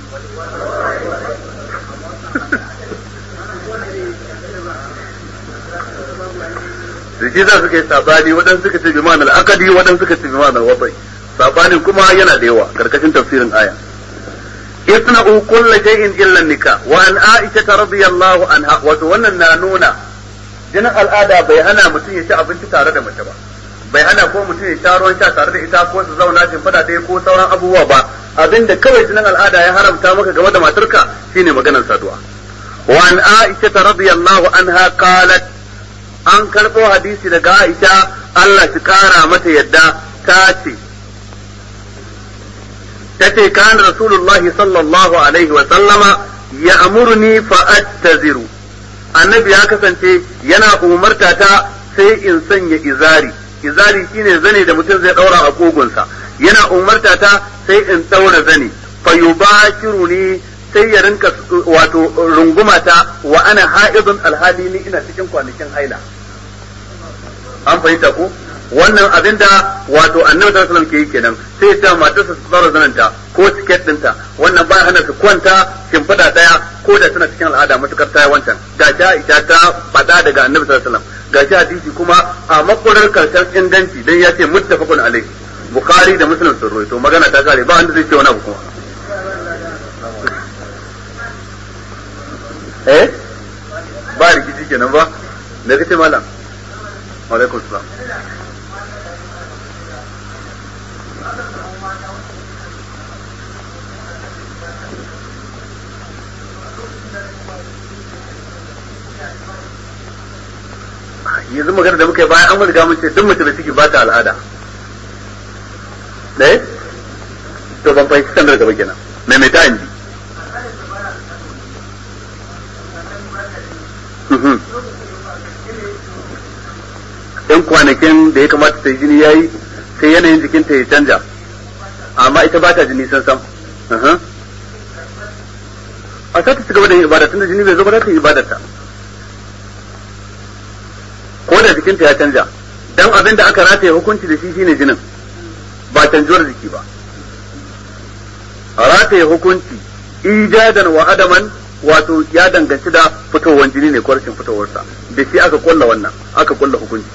da shi za su kai sabani waɗansu suka ce bi ma'anar akadi waɗansu suka ce bi ma'anar wabai sabani kuma yana da yawa karkashin tafsirin aya isna'u kulla shay'in illa nikah wa an aisha radiyallahu anha wato wannan na nuna jinin al'ada bai hana mutum ya ci abinci tare da mace ba bai hana ko mutum ya sha ruwan sha tare da ita ko su zauna jin fada ɗaya ko sauran abubuwa ba abinda kawai jinin al'ada ya haramta maka game da matarka shine maganar saduwa wa an aisha radiyallahu anha qalat an karɓo hadisi daga Aisha Allah shi kara mata yadda ta ce tace kan rasulullahi sallallahu alaihi wa sallama ya'muruni fa attaziru annabi ya kasance yana umarta ta sai in sanya izari izari shine zane da mutum zai daura a kogunsa yana umarta ta sai in daura zane fa yubashiruni sai ya rinka wato rungumata wa ana ha'idun alhali ni ina cikin kwanakin haila an fahimta ko wannan abin da wato annabi sallallahu alaihi ke yi kenan sai ta matarsa su tsara zananta ko tiket dinta wannan ba hana su kwanta shimfiɗa daya ko da suna cikin al'ada matukar ta wancan ga ta ita ta faɗa daga annabi sallallahu alaihi wasallam ga shi hadisi kuma a makurar karshen inganci dan ya ce muttafaqun alaihi bukhari da muslim sun rawaito magana ta kare ba wanda zai ce wani abu kuma eh ba rikici kenan ba da kace malam wa alaikum salam yanzu magana da muka yi bayan an riga mun ce duk mace da ciki ba ta al'ada eh to ban fahimci sandar gaba kenan me mai ta inji in kwanakin da ya kamata ta yi jini yayi sai yanayin jikinta ya canja amma ita ba ta jini san sam a sa ta ci gaba da yin ibada tunda jini bai zo ba za ta yi ibadarta ko da jikinta ya canja dan abin da aka rataye hukunci da shi shine jinin ba canjuwar jiki ba rataye hukunci ijadan wa adaman wato ya danganci da fitowar jini ne ko rashin fitowarsa da shi aka kulla wannan aka kulla hukunci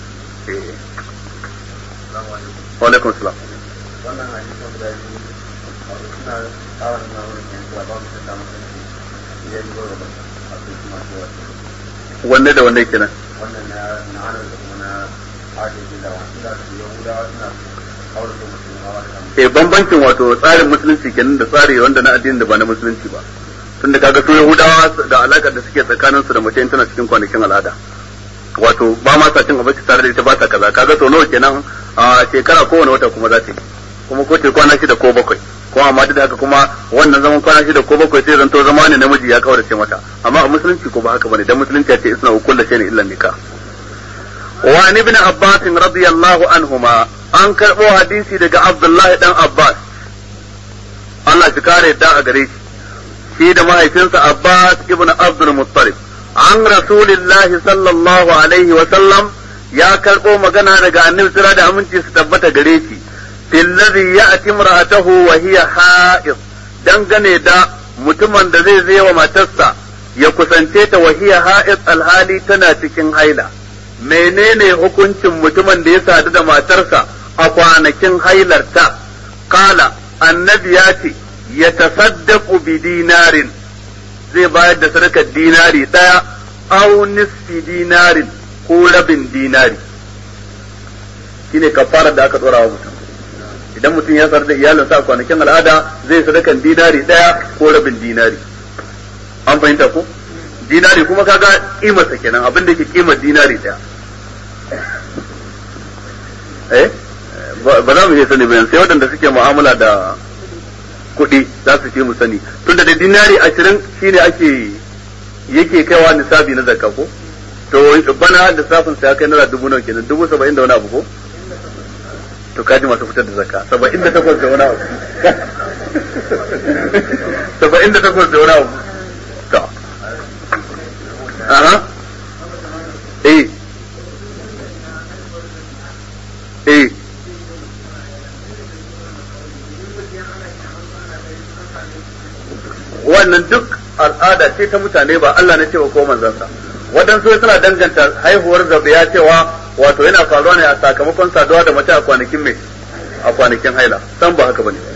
wa alaikum salam wannan hadisin guda biyu suna tsawon na wurin yanzu ba mu da mutunci idan yi gaba a su kuma su wasu wanne da wanne kenan wannan na na anar da kuma na adalci da wasu da su yahudawa suna kawar da mutum hawa da kan eh bambancin wato tsarin musulunci kenan da tsari wanda na addinin da ba na musulunci ba tunda kaga su yahudawa da alakar da suke tsakanin su da mace in tana cikin kwanakin al'ada wato ba ma sa cin abinci tare da ita ba sa kaza kaga to nawa kenan a shekara kowane wata kuma za ta yi kuma ko ce kwana shida ko bakwai kuma amma duk da haka kuma wannan zaman kwana shida ko bakwai sai zanto zama ne namiji ya kaurace mata amma a musulunci ko ba haka bane dan musulunci ya ce isna kullu shay'in illa nikah wa an ibn abbas radiyallahu anhuma an karbo hadisi daga abdullah dan abbas Allah shi kare yadda a gare shi shi da mahaifinsa abbas ibn abdul muttalib an rasulillahi sallallahu alaihi wa sallam ya karbo magana daga annabi sira da aminci su tabbata gare shi fil ladhi ya'ti imra'atahu wa hiya ha'id dangane da mutumin da zai zai wa matarsa ya kusance ta wa hiya ha'id alhali tana cikin haila menene hukuncin mutumin da ya sadu da matarsa a kwanakin hailarta kala annabi ya ce ya tasaddaqu bi dinarin zai bayar da sadakar dinari daya aw nisfi dinarin ko rabin dinari shine kafarar da aka dora wa mutum idan mutum ya sadu da iyalinsa a kwanakin al'ada zai sadakan dinari daya ko rabin dinari an fahimta ko dinari kuma kaga kimarsa kenan abin da yake kimar dinari daya eh ba za mu iya sani bayan sai waɗanda suke mu'amala da kuɗi za su ce mu sani tunda da dinari ashirin shine ake yake kaiwa nisabi na zakka ko to bana lissafin sa ya kai naira dubu nawa kenan dubu saba'in da wani abu ko to kaji masu fitar da zakka saba'in da takwas da wani abu saba'in da takwas da wani abu to aha eh eh wannan duk al'ada ce ta mutane ba Allah ne cewa ko manzansa waɗansu suna danganta haihuwar zabiya cewa wato yana faruwa ne a sakamakon saduwa da mace a kwanakin mai a kwanakin haila san ba haka bane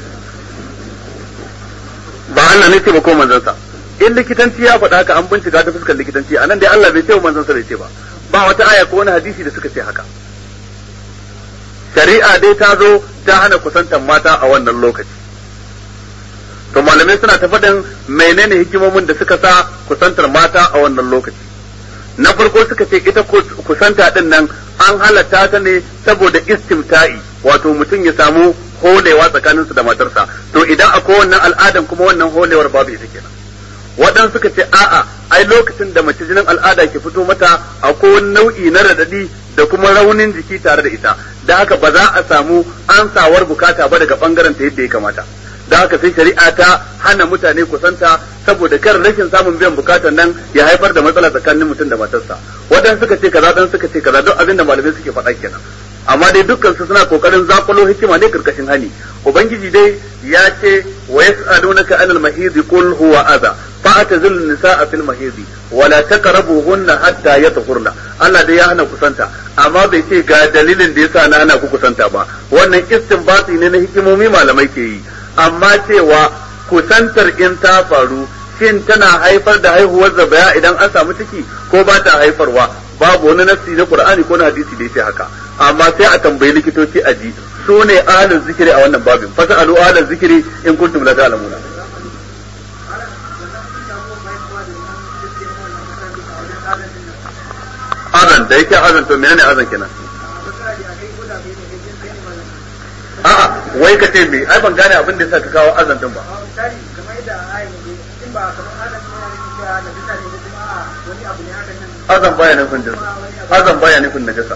ba Allah ne ce ba ko manzansa in likitanci ya faɗa haka an bincika ta fuskar likitanci anan dai Allah bai ce wa manzansa bai ce ba ba wata aya ko wani hadisi da suka ce haka shari'a dai ta zo ta hana kusantar mata a wannan lokaci to malamai suna ta faɗin menene hikimomin da suka sa kusantar mata a wannan lokaci na farko suka ce ita kusanta din nan an halatta ta ne saboda istimta'i wato mutum ya samu holewa tsakaninsu da matarsa to idan akwai wannan al'adan kuma wannan holewar babu ita kenan waɗansu suka ce a'a ai lokacin da mace jinin al'ada ke fito mata akwai wani nau'i na radadi da kuma raunin jiki tare da ita da haka ba za a samu ansawar bukata ba daga bangaren ta yadda ya kamata da haka sai shari'a ta hana mutane kusanta saboda kar rashin samun biyan bukatan nan ya haifar da matsala tsakanin mutum da matarsa waɗansu suka ce kaza dan suka ce kaza duk abin da malamai suke faɗa kenan amma dai dukkan su suna kokarin zakulo hikima ne karkashin hani ubangiji dai ya ce wa yas'alunaka anil mahid qul huwa adha fa'tazil nisaa fil mahid wa la taqrabuhunna hatta yatahurna Allah dai ya hana kusanta amma bai ce ga dalilin da yasa na hana ku kusanta ba wannan istinbati ne na hikimomi malamai ke yi amma cewa kusantar in ta faru shin tana haifar da haihuwar zabaya idan an samu ciki ko ba ta haifarwa babu wani nassi na Qur'ani ko na hadisi da yake haka amma sai a tambayi likitoci a ji su ne ahlul zikiri a wannan babin fa sa'alu ahlul zikiri in kuntum la ta'lamuna azan da yake azan to menene azan kenan a'a wai ka ce me ai ban gane abin da yasa ka kawo azan din ba azan baya nufin da azan baya nufin najasa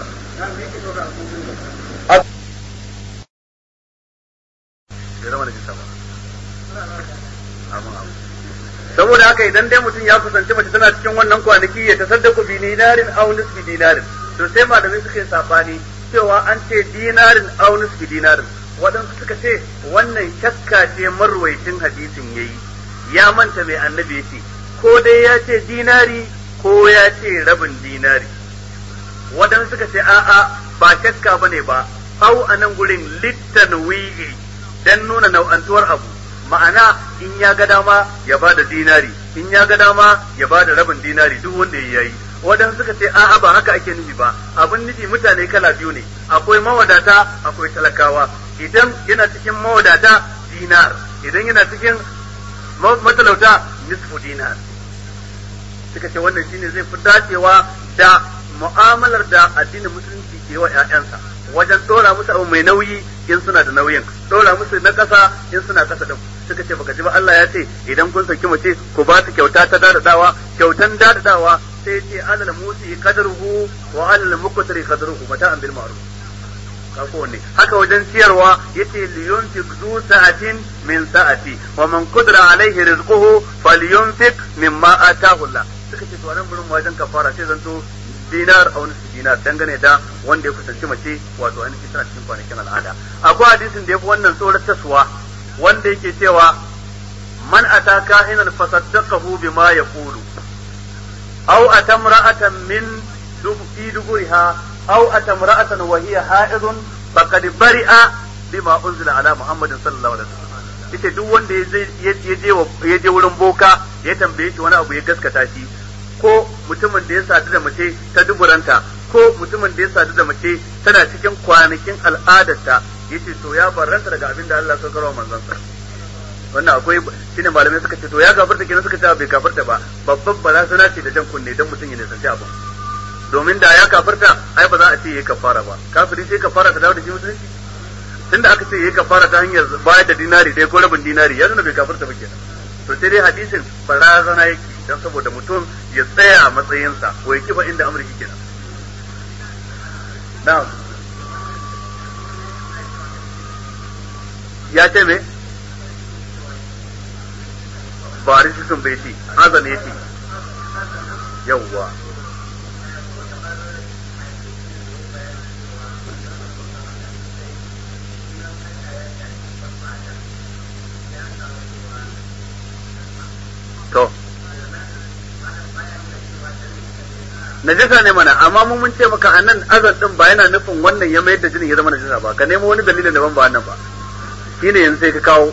saboda haka idan dai mutum ya kusanci mace tana cikin wannan kwanaki ya tasaddaku bi dinarin aw nisfi dinarin to sai malamai suka yi sabani cewa an ce dinarin aw nisfi dinarin waɗansu suka ce wannan shakka ce marwaitin hadisin yayi ya manta mai annabi yace ko dai ya ce dinari ko ya ce rabin dinari waɗansu suka ce a'a ba shakka bane ba au a nan gurin littanwi'i dan nuna nau'antuwar abu ma'ana in ya ga dama ya ba da dinari in ya ga dama ya ba da rabin dinari duk wanda ya yi waɗansu suka ce a'a ba haka ake nufi ba abin nufi mutane kala biyu ne akwai mawadata akwai talakawa idan yana cikin mawadata dinar idan yana cikin matalauta nisfu dinar suka ce wannan shine zai fi dacewa da mu'amalar da addinin musulunci ke wa 'ya'yansa wajen dora musu abu mai nauyi in suna da nauyin dora musu na kasa in suna kasa din suka ce baka ji ba Allah ya ce idan kun saki mace ku ba su kyauta ta dadadawa kyautan dadadawa sai ce alal musi qadruhu wa alal muqtari qadruhu mata'an bil ma'ruf kako ne haka wajen ciyarwa yace liyunfiq zu sa'atin min sa'ati wa man qadara alaihi rizquhu falyunfiq mimma ataahu Allah suka ce to nan gurin wajen kafara sai zanto dinar a wani dinar dangane da wanda ya kusanci mace wato ainihin tana cikin kwanakin al'ada akwai hadisin da ya fi wannan tsoratarwa wanda yake cewa man ataka hinan fasaddaqahu bima yaqulu aw atamra'atan min fi duburiha aw atamra'atan wa hiya ha'idun faqad bari'a bima unzila ala muhammadin sallallahu alaihi wasallam yace duk wanda ya je ya je wurin boka ya tambaye shi wani abu ya gaskata shi ko mutumin da ya sadu da mace ta duburanta ko mutumin da ya sadu da mace tana cikin kwanakin al'adarta yace to ya barranta daga abin da Allah ya saukar wa manzon sa wannan akwai shine malamai suka ce to ya gafarta kenan suka ce bai gafarta ba babban barazana ce da jan kunne dan mutum ya nisanci abu domin da ya kafarta ai ba za a ce yayi kafara ba kafiri sai kafara ta dawo da shi musulunci tunda aka ce yayi kafara ta hanyar bayar da dinari dai ko rabin dinari ya nuna bai kafarta ba kenan to sai dai hadisin barazana yake dan saboda mutum ya tsaya a matsayinsa ko ya kiba inda amurki kenan na'am ya ce me ba sun bai ce azan ya ce yawwa to najasa ne mana amma mun mun ce maka anan azan din ba yana nufin wannan ya mayar da jinin ya zama najasa ba ka nemo wani dalilin daban ba wannan ba shine yanzu sai ka kawo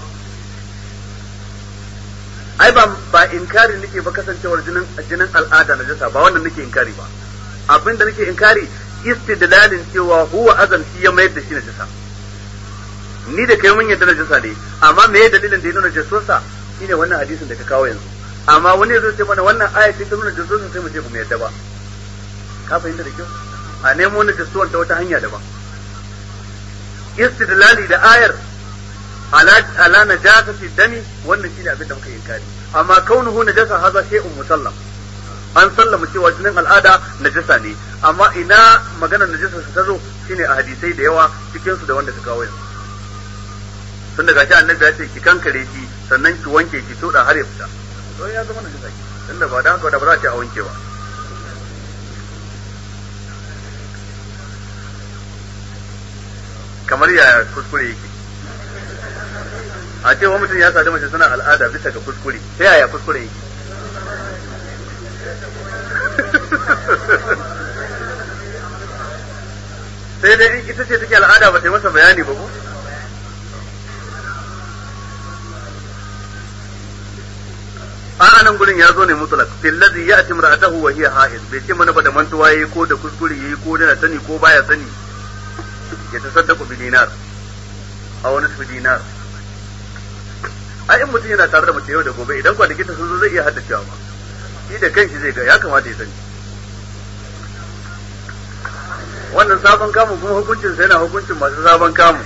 ai ba ba inkari nake ba kasancewar jinin jinin al'ada najasa ba wannan nake inkari ba abin da nake inkari istidlalin cewa huwa azan shi ya mayar da shi najasa ni da kai mun yadda najasa ne amma me dalilin da ya nuna najasarsa shine wannan hadisin da ka kawo yanzu amma wani zai ce mana wannan aya ce ta nuna jasuwan sai mu ce mu yadda ba ka fahimta da kyau a nemo na jasuwan ta wata hanya daban istidlali da ayar ala ala najasati dami wannan shine abin da muka yi kari amma kaunuhu najasa haza shay'un musallam an sallama cewa jinin al'ada najasa ne amma ina maganar najasa su ta zo shine a hadisai da yawa cikin su da wanda ka kawo yanzu tun daga shi annabi ya ce ki kankare shi sannan ki wanke ki toda har ya fita to ya zama najasa ki tunda ba da haka da ba za a ce a wanke ba kamar ya kuskure yake a ce wa mutum ya sadu mace suna al'ada bisa ga kuskure ta yaya kuskure yake sai dai in ita ce take al'ada ba ta yi masa bayani ba ko a nan gurin ya zo ne mutlak fil ladhi ya'ti imra'atahu wa hiya ha'id bai ce mana ba da mantuwa yayi ko da kuskure yayi ko da sani ko baya sani ya tasaddaqu bi dinar aw nisfu dinar ai in mutum yana tare da mace yau da gobe idan kwanaki ta sun zo zai iya haddacewa ma shi da kanshi zai ga ya kamata ya sani wannan sabon kamun kuma hukuncin sai yana hukuncin masu sabon kamun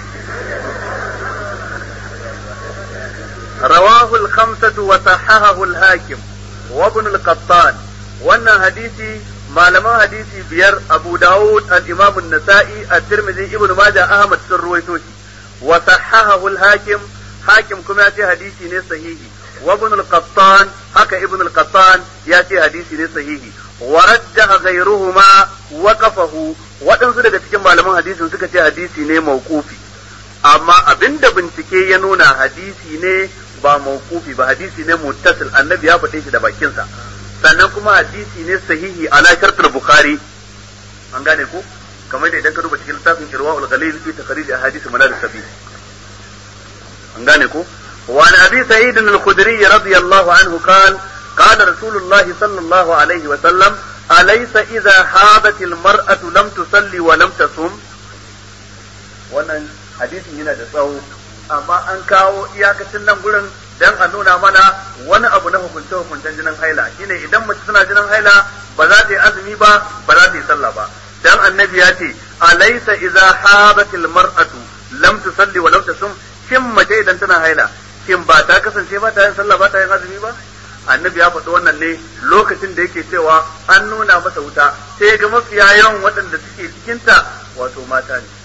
رواه الخمسة وصححه الحاكم وابن القطان wannan hadisi malaman hadisi biyar Abu Dawud al-Imam an-Nasa'i at-Tirmidhi Ibn Majah Ahmad sun ruwaito shi wa sahahahu al-Hakim Hakim kuma ya ce hadisi ne sahihi wa Ibn al-Qattan haka Ibn al-Qattan ya ce hadisi ne sahihi wa rajjaha ghayruhuma waqafahu waɗansu daga cikin malaman hadisin suka ce hadisi ne mauqufi amma abinda bincike ya nuna hadisi ne ba mawqufi ba hadisi ne muttasil annabi ya faɗe shi da bakinsa sannan kuma hadisi ne sahihi ala shartul bukhari an gane ko kamar da idan ka duba cikin littafin irwaul ghalil fi takhrij ahadith manar sabi an gane ko wa an abi sa'id al-khudri radiyallahu anhu qala قال رسول الله صلى الله عليه وسلم أليس إذا حاضت المرأة لم تصلي ولم تصم wannan hadisin yana da tsawo amma an kawo iyakacin nan gurin dan a nuna mana wani abu na hukunce hukuncen jinin haila shine idan mace tana jinin haila ba za ta yi azumi ba ba za ta yi sallah ba dan annabi ya ce alaysa idza habatil mar'atu lam tusalli wa lam tasum shin mace idan tana haila shin ba ta kasance ba ta yin sallah ba ta yin azumi ba annabi ya faɗi wannan ne lokacin da yake cewa an nuna masa wuta sai ga mafiya yawan waɗanda suke cikinta wato mata ne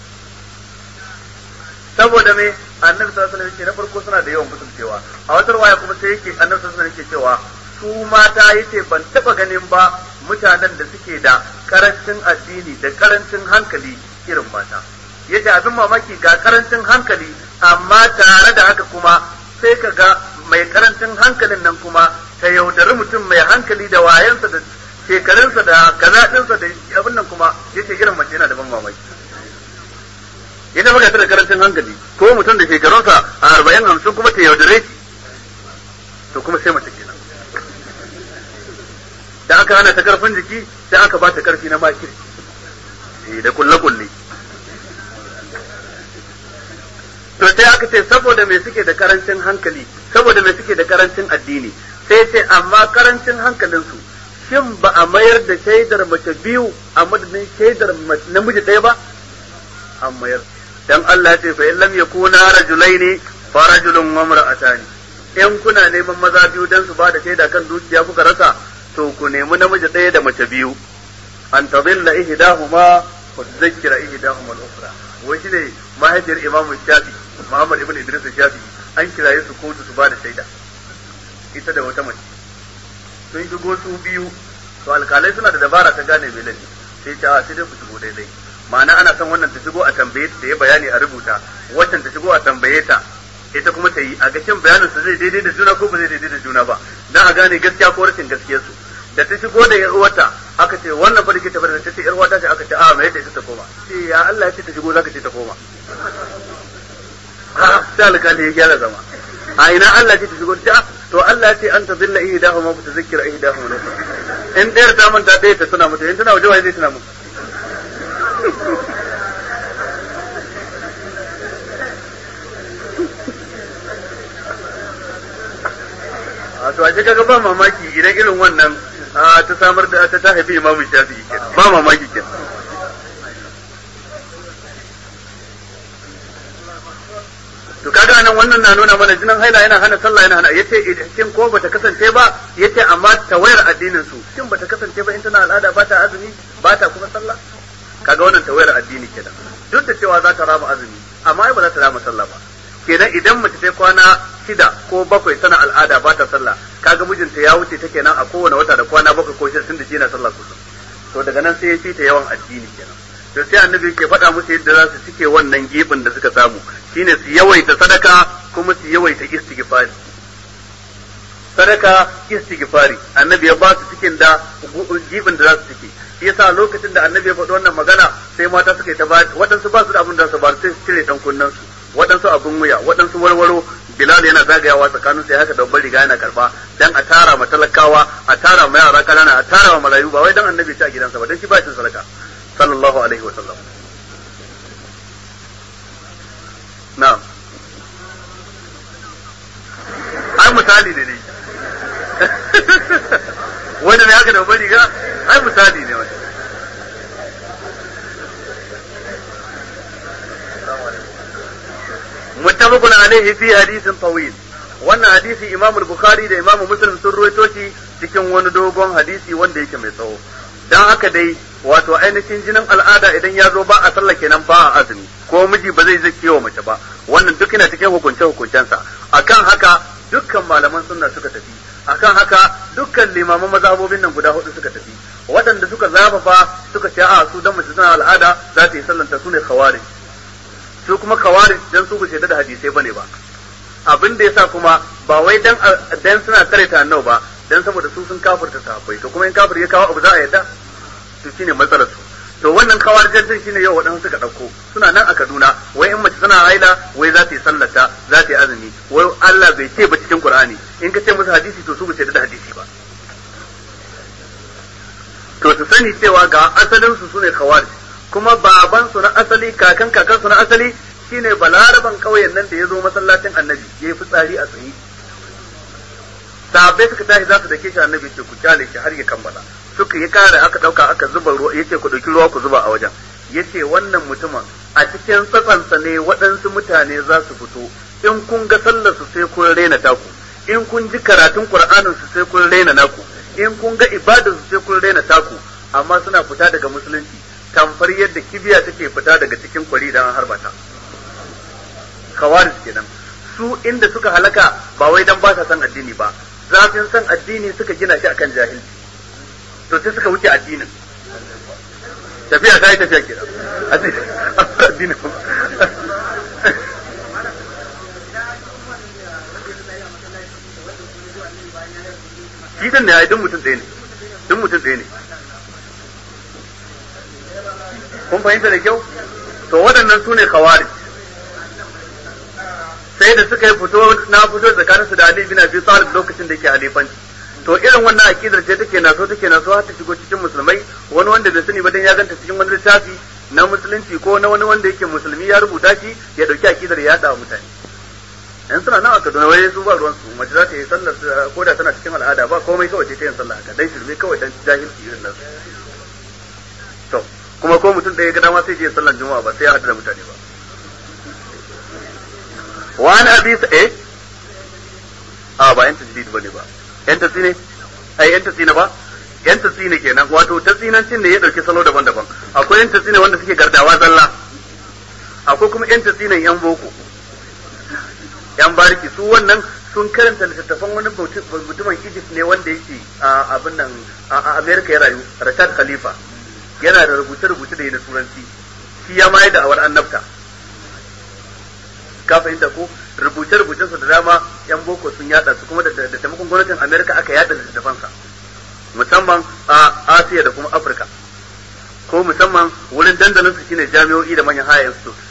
saboda me annabi sallallahu alaihi wasallam na farko suna da yawan mutuncewa a wata waya kuma sai yake annabi sallallahu alaihi wasallam cewa su mata yace ban taba ganin ba mutanen da suke da karancin addini da karancin hankali irin mata yace abin mamaki ga karancin hankali amma tare da haka kuma sai ka ga mai karancin hankalin nan kuma ta yaudari mutum mai hankali da wayansa da shekarunsa da kazaɗinsa da abin nan kuma yace irin mace yana da ban mamaki ita baka da karancin hankali ko mutum da shekarunsa a arba'in hamsin kuma ta yaudare shi to kuma sai mace kenan da aka hana ta karfin jiki sai aka ba ta karfi na makir da kulle kulle to sai aka ce saboda me suke da karancin hankali saboda me suke da karancin addini sai ce amma karancin hankalinsu shin ba a mayar da shaidar mace biyu a madadin shaidar namiji ɗaya ba an mayar dan Allah ce fa in lam yakuna rajulaini fa rajulun wa imra'atani in kuna neman maza biyu dan su bada shaida kan dukiya kuka rasa to ku nemi namiji ɗaya da mace biyu an tadilla ihdahuma wa tudhakkira ihdahuma al-ukhra wai shine mahaifiyar Imam Shafi Muhammad ibn Idris Shafi an kiraye su kotu su bada shaida ita da wata mace sun shigo su biyu to alkalai suna da dabara ta gane mai laifi sai ta sai dai ku shigo daidai ma'ana ana son wannan ta shigo a tambaye ta yi bayani a rubuta waccan ta shigo a tambaye ta ita kuma ta yi a gashin bayanin su zai daidai da juna ko ba zai daidai da juna ba dan a gane gaskiya ko rashin gaskiyar su da ta shigo da yar uwarta aka ce wannan fa dake ta bar ta ce yar uwata ce aka ce a mai yadda ita ta koma ce ya Allah ya ce ta shigo zaka ce ta koma ha sai alƙali ya gyara zama a ina Allah ce ta shigo ta to Allah ya ce an tazilla ihdahuma fa tuzakkira ihdahuma in ɗayar ta manta ɗaya ta tuna mata in tana waje wai zai tuna mata a to a kaga ba mamaki idan irin wannan ta samar da ta ta haifi imamu shafi'i kenan ba mamaki kenan to kaga kaga nan wannan na nuna mana jinin haila yana hana sallah yana hana yace shin ko bata kasance ba yace amma tawayar addinin su shin bata kasance ba in tana al'ada ba ta azumi ba ta kuma sallah kaga wannan tawayar addini kenan duk da cewa za ta rama azumi amma ai ba za ta rama sallah ba kenan idan mace ta kwana shida ko bakwai tana al'ada ba ta sallah kaga mijinta ya wuce ta kenan a kowane wata da kwana bakwai ko shida tunda shi yana sallah kullum to daga nan sai ya fita yawan addini kenan to sai annabi ke faɗa musu yadda za su cike wannan gibin da suka samu shine su yawaita sadaka kuma su yawaita istighfari sadaka istighfari annabi ya ba su cikin da gibin da za su cike shi yasa lokacin da annabi ya faɗi wannan magana sai mata suka yi ta ba waɗansu ba su da abin da su ba sai su cire dan kunnen su waɗansu abin wuya waɗansu warwaro bilal yana zagayawa tsakanin sai haka babban riga yana karba dan a tara ma talakawa a tara ma yara kanana a tara ma marayu ba wai dan annabi ci a gidansa ba dan shi ba shi sadaka sallallahu alaihi wa sallam na'am ai misali ne ne wanda ne haka da babban riga ai misali ne wani متفق عليه في حديث طويل wannan hadisi Imam Bukhari da Imam Muslim sun ruwaito shi cikin wani dogon hadisi wanda yake mai tsawo dan haka dai wato ainihin jinin al'ada idan ya zo ba a sallah kenan ba a azumi ko miji ba zai zake wa mace ba wannan duk yana cikin hukunce hukuncensa akan haka dukkan malaman sunna suka tafi akan haka dukkan limaman mazhabobin nan guda hudu suka tafi waɗanda suka zafafa suka ce a su dan mace suna al'ada za ta yi sallanta su ne khawarij su kuma khawarij dan su ba da hadisai bane ba abin da yasa kuma ba wai dan dan suna kare ta annabi ba dan saboda su sun kafirta sahabbai to kuma in kafir ya kawo abu za a yadda to shine matsalar su to wannan kawarijan din shine yau waɗansu suka ɗauko suna nan a Kaduna wai in mace tana haila wai za ta yi sallata za ta yi azumi wai Allah bai ce ba cikin Qur'ani in ka ce musu hadisi to su ba da hadisi ba to su sani cewa ga asalin su sune khawarij kuma baban su na asali kakan kakan su na asali shine balaraban kauyen nan da ya zo masallacin annabi ya yi fitsari a tsaye sahabbai suka tashi za su dake shi annabi ce ku kyale shi har ya kammala suka yi kare aka dauka aka zuba ruwa yace ku dauki ruwa ku zuba a wajen yace wannan mutumin a cikin tsatsansa ne waɗansu mutane za su fito in kun ga sallar su sai kun rena taku in kun ji karatun qur'anin su sai kun rena naku in kun ga ibadar su sai kun rena taku amma suna fita daga musulunci tamfar yadda kibiya take fita daga cikin kwari dan harbata kawaris kenan su inda suka halaka ba wai dan ba sa san addini ba zafin san addini suka gina shi akan jahilci to sai suka wuce addinin tafiya ta yi tafiya kenan addinin shi din ne ya duk mutum ɗaya ne duk mutum ɗaya ne kun fahimta da kyau to waɗannan su ne khawarij sai da suka yi fito na fito tsakanin su da Ali bin Abi Talib lokacin da yake halifanci to irin wannan akidar ce take naso take naso har ta shigo cikin musulmai wani wanda bai sani ba dan ya ganta cikin wani littafi na musulunci ko na wani wanda yake musulmi ya rubuta shi ya dauki akidar ya yada mutane yan suna nan a Kaduna wai su ba ruwan su mace za ta yi sallar ko da tana cikin al'ada ba komai kawai ce ta yin sallah haka dan shirme kawai dan jahilci irin nan to kuma ko mutum ɗaya ga dama sai je sallar juma'a ba sai ya hadu da mutane ba وعن ابي ايه اه ba yan tajdid bane ba yan tasine ai yan tasine ba yan tasine kenan wato tasinancin ne ya dauki salo daban-daban akwai yan tasine wanda suke gardawa zalla akwai kuma yan tasinen yan boko yan bariki su wannan sun karanta littattafan wani mutumin Egypt ne wanda yake a abin nan a America ya rayu Rashad Khalifa yana da rubuce-rubuce da yi na turanci shi ya mai da awar annabta ka fahimta ko rubuce-rubucen su da dama yan boko sun yada su kuma da taimakon gwamnatin Amerika aka yada littattafan sa musamman a Asiya da kuma Afirka ko musamman wurin dandalin su shine jami'o'i da manyan high institutes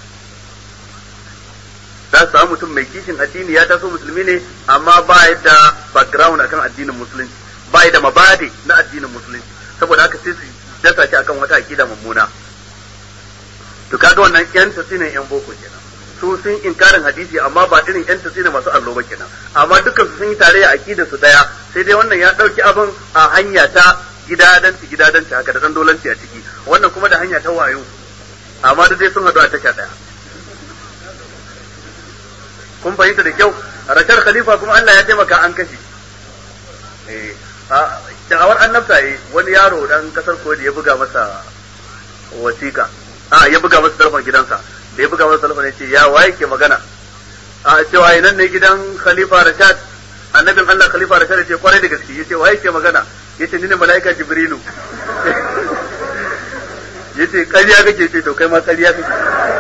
za su samu mutum mai kishin addini ya taso musulmi ne amma ba ya da background akan addinin musulunci ba ya da mabadi na addinin musulunci saboda haka sai su dasa shi akan wata akida mummuna to kaga wannan yan tasinin yan boko kenan su sun inkarin hadisi amma ba irin yan tasiri masu allo ba kenan amma dukkan su sun yi tarayya aqida su daya sai dai wannan ya dauki abin a hanya ta gidadanci gidadanci haka da dan dolanci a ciki wannan kuma da hanya ta wayo amma duk dai sun hadu a tasha daya kun fahimta da kyau rashar khalifa kuma Allah ya taimaka an kashe eh da'awar annabta yi wani yaro dan kasar kodi ya buga masa wasiƙa a ya buga masa telefon gidansa da ya buga masa telefon ya ce ya waye ke magana a cewa nan ne gidan khalifa rashad annabin Allah khalifa rashad ya ce kwarai da gaske ya ce waye ke magana ya ce ni ne mala'ika jibrilu ya ce ƙarya kake ce to kai ma ƙarya kake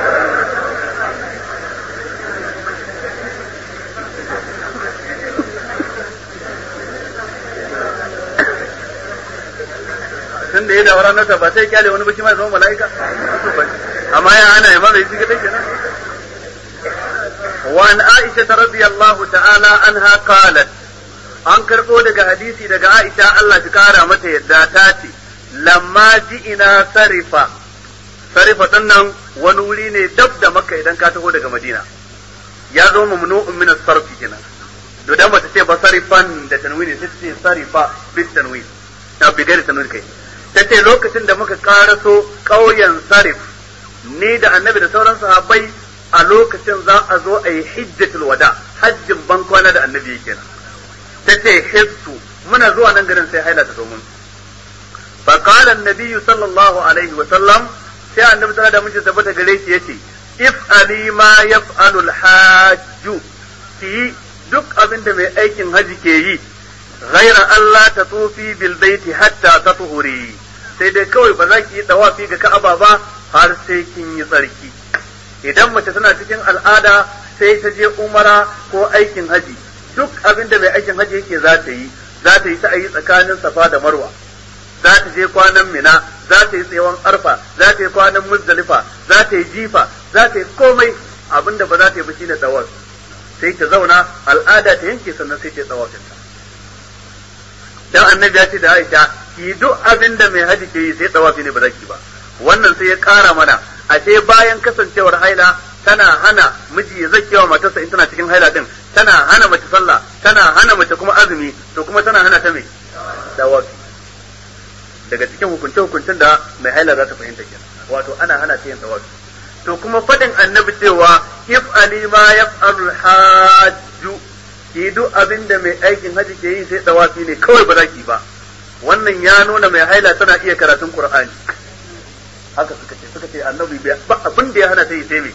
tun da ya da ranar ta ba sai kyale wani baki ma zama mala'ika amma ya ana ya mai shiga take nan wa an aisha radiyallahu ta'ala anha qalat an karbo daga hadisi daga aisha Allah ta kara mata yadda ta ce lamma ina sarifa sarifa dinnan wani wuri ne dab da makka idan ka taho daga madina ya zo mamnu'un min as-sarfi kenan to dan bata ce ba sarifan da tanwini sai ce sarifa bit tanwin na bigar tanwin kai ta ce lokacin da muka karaso ƙauyen sarif ni da annabi da sauran sahabbai a lokacin za a zo a yi hijjatul wada hajjin ban kwana da annabi yake nan ta ce hissu muna zuwa nan garin sai haila ta zo mun fa qala annabi sallallahu alaihi wa sallam sai annabi sallallahu alaihi wa sallam tabbata gare shi yace if ali ma yaf'alu al-hajj ki duk abin da mai aikin haji ke yi ghaira Allah ta tsofi bil baiti hatta ta tuhuri sai dai kawai ba za ki yi tawafi ga Ka'aba ba har sai kin yi tsarki idan mace tana cikin al'ada sai ta je umara ko aikin haji duk abin da mai aikin haji yake za ta yi za ta yi ta yi tsakanin safa da marwa za ta je kwanan mina za ta yi tsayawan arfa za ta yi kwanan muzdalifa za ta yi jifa za ta yi komai abin da ba za ta yi ba shine tawafi sai ta zauna al'ada ta yanke sannan sai ta yi tsawafinta dan annabi ya ce da Aisha ki duk abin da mai haji ke yi sai tsawafi ne ba za ki ba wannan sai ya kara mana a ce bayan kasancewar haila tana hana miji ya zakewa matarsa in tana cikin haila din tana hana mace sallah tana hana mace kuma azumi to kuma tana hana ta mai tsawafi daga cikin hukunce hukuncin da mai haila za ta fahimta kenan wato ana hana ta yin tsawafi to kuma fadin annabi cewa if ali ma yaf'alul hajju ki duk abin da mai aikin haji ke yi sai tawafi ne kawai ba za ki ba wannan ya nuna mai haila tana iya karatun qur'ani haka suka ce suka ce annabi ba abin da ya hana ta yi sai me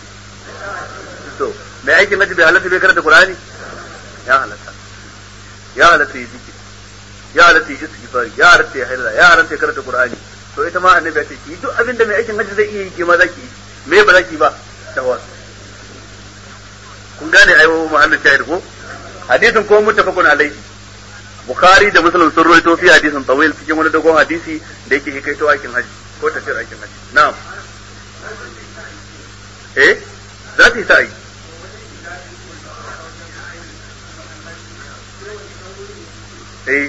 to mai aikin haji bai halatta bai karanta qur'ani ya halatta ya halatta yi zikiri ya halatta yi istighfar ya halatta ya haila ya halatta ya karanta qur'ani to ita ma annabi ya ce ki duk abin da mai aikin haji zai iya yi ke ma za ki yi me ba za ki ba tawafi kun gane ayo muhallin shahid ko hadisin ko muttafaqun alaihi bukhari da muslim sun rawaito fi hadisin tawil cikin wani dogon hadisi da yake hikaito aikin haji ko tafsir aikin haji na'am eh za ta yi sa'i eh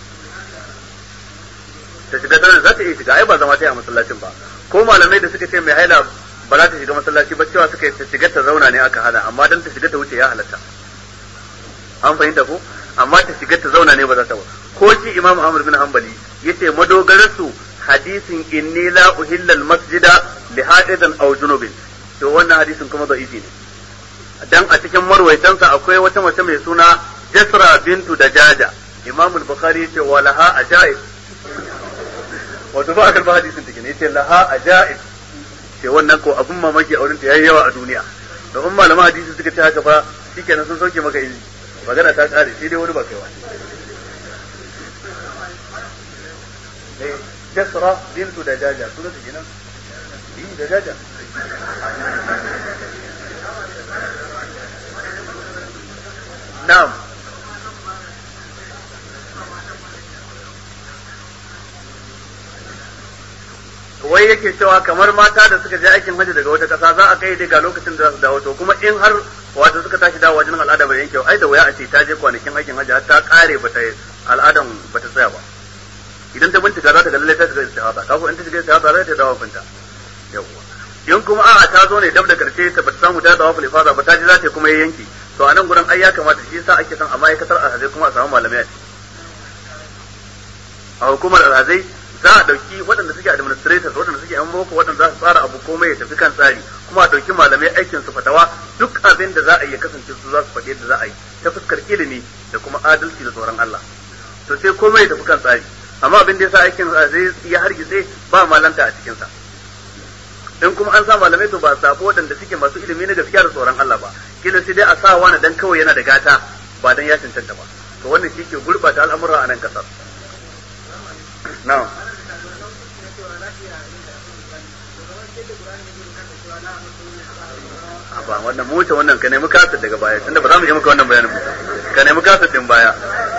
ta shiga tana za ta iya shiga ai ba zama ta yi a masallacin ba ko malamai da suka ce mai haila ba za ta shiga masallaci ba cewa suka ta shiga ta zauna ne aka hana amma dan ta shiga ta wuce ya halatta an fahimta ko amma ta shiga ta zauna ne ba za ta ba ko shi imam Ahmad bin Hanbali yace madogarar su hadisin inni la uhilla al masjida li hadidan aw junubin to wannan hadisin kuma da'ifi ne dan a cikin marwaitansa akwai wata mace mai suna Jasra bintu Dajaja imam al-Bukhari yace wa laha ajaib wato ba akal ba hadisin take ne yace laha ajaib ce wannan ko abun mamaki a wurin ta yayi yawa a duniya da umma malama hadisi suka ce haka fa shikenan sun sauke maka izini magana ta kare sai dai wani ba kai wani Jasra bintu da jaja sunan ta kenan yi da jaja na'am wai yake cewa kamar mata da suka je aikin hajji daga wata kasa za a kai daga lokacin da za su dawo to kuma in har wato suka tashi dawo wajen al'ada bai yanke ai da wuya a ce ta je kwanakin aikin hajji har ta kare bata al'adan bata tsaya ba idan ta bincika za ta ga lallai ta shiga istihada kafin in ta shiga istihada za ta dawo finta yawwa in kuma a'a ta zo ne dab da karshe ta bata samu ta dawo fulifada ba ta ji za ta kuma yanke to a nan gurin ai ya kamata shi yasa ake son a ma'aikatar alhazai kuma a samu malamai a ciki a hukumar alhazai za a dauki waɗanda suke administrators waɗanda suke yan boko waɗanda za su tsara abu komai ya tafi kan tsari kuma a ɗauki malamai aikin su fatawa duk abin da za a yi kasance su za su faɗi yadda za a yi ta fuskar ilimi da kuma adalci da tsoron Allah to sai komai ya tafi kan tsari amma abin da yasa aikin zai ya hargitse ba malanta a cikin sa in kuma an sa malamai to ba sabo waɗanda suke masu ilimi na gaskiya da tsoron Allah ba kila sai dai a sa wani dan kawai yana da gata ba dan ya cancanta ba to wannan shi ke gurɓata al'amura a nan kasar na'am ba wannan mu wuce wannan ka nemi kasar daga baya tunda ba za mu yi maka wannan bayanin ba ka nemi kasar din baya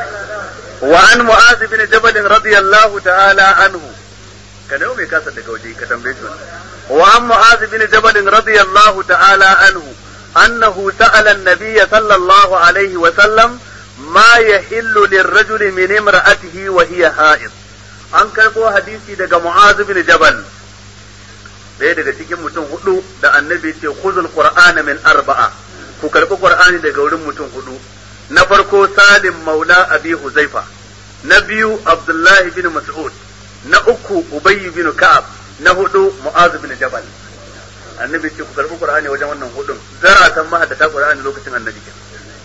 wa an mu'az bin jabal radiyallahu ta'ala anhu ka nemi mai kasar daga waje ka tambaye shi wa an mu'az bin jabal radiyallahu ta'ala anhu annahu sa'ala an-nabiy sallallahu alaihi wa sallam ma yahillu lirrajuli min imra'atihi wa hiya ha'id an karbo hadisi daga mu'az bin jabal ɗaya daga cikin mutum hudu da annabi ce khuzul qur'ana min arba'a ku karbi qur'ani daga wurin mutum hudu na farko salim maula abi huzaifa na biyu abdullahi bin mas'ud na uku ubay bin ka'ab na hudu mu'az bin jabal annabi ce ku karbi qur'ani wajen wannan hudun zaratan mahaddata qur'ani lokacin annabi ke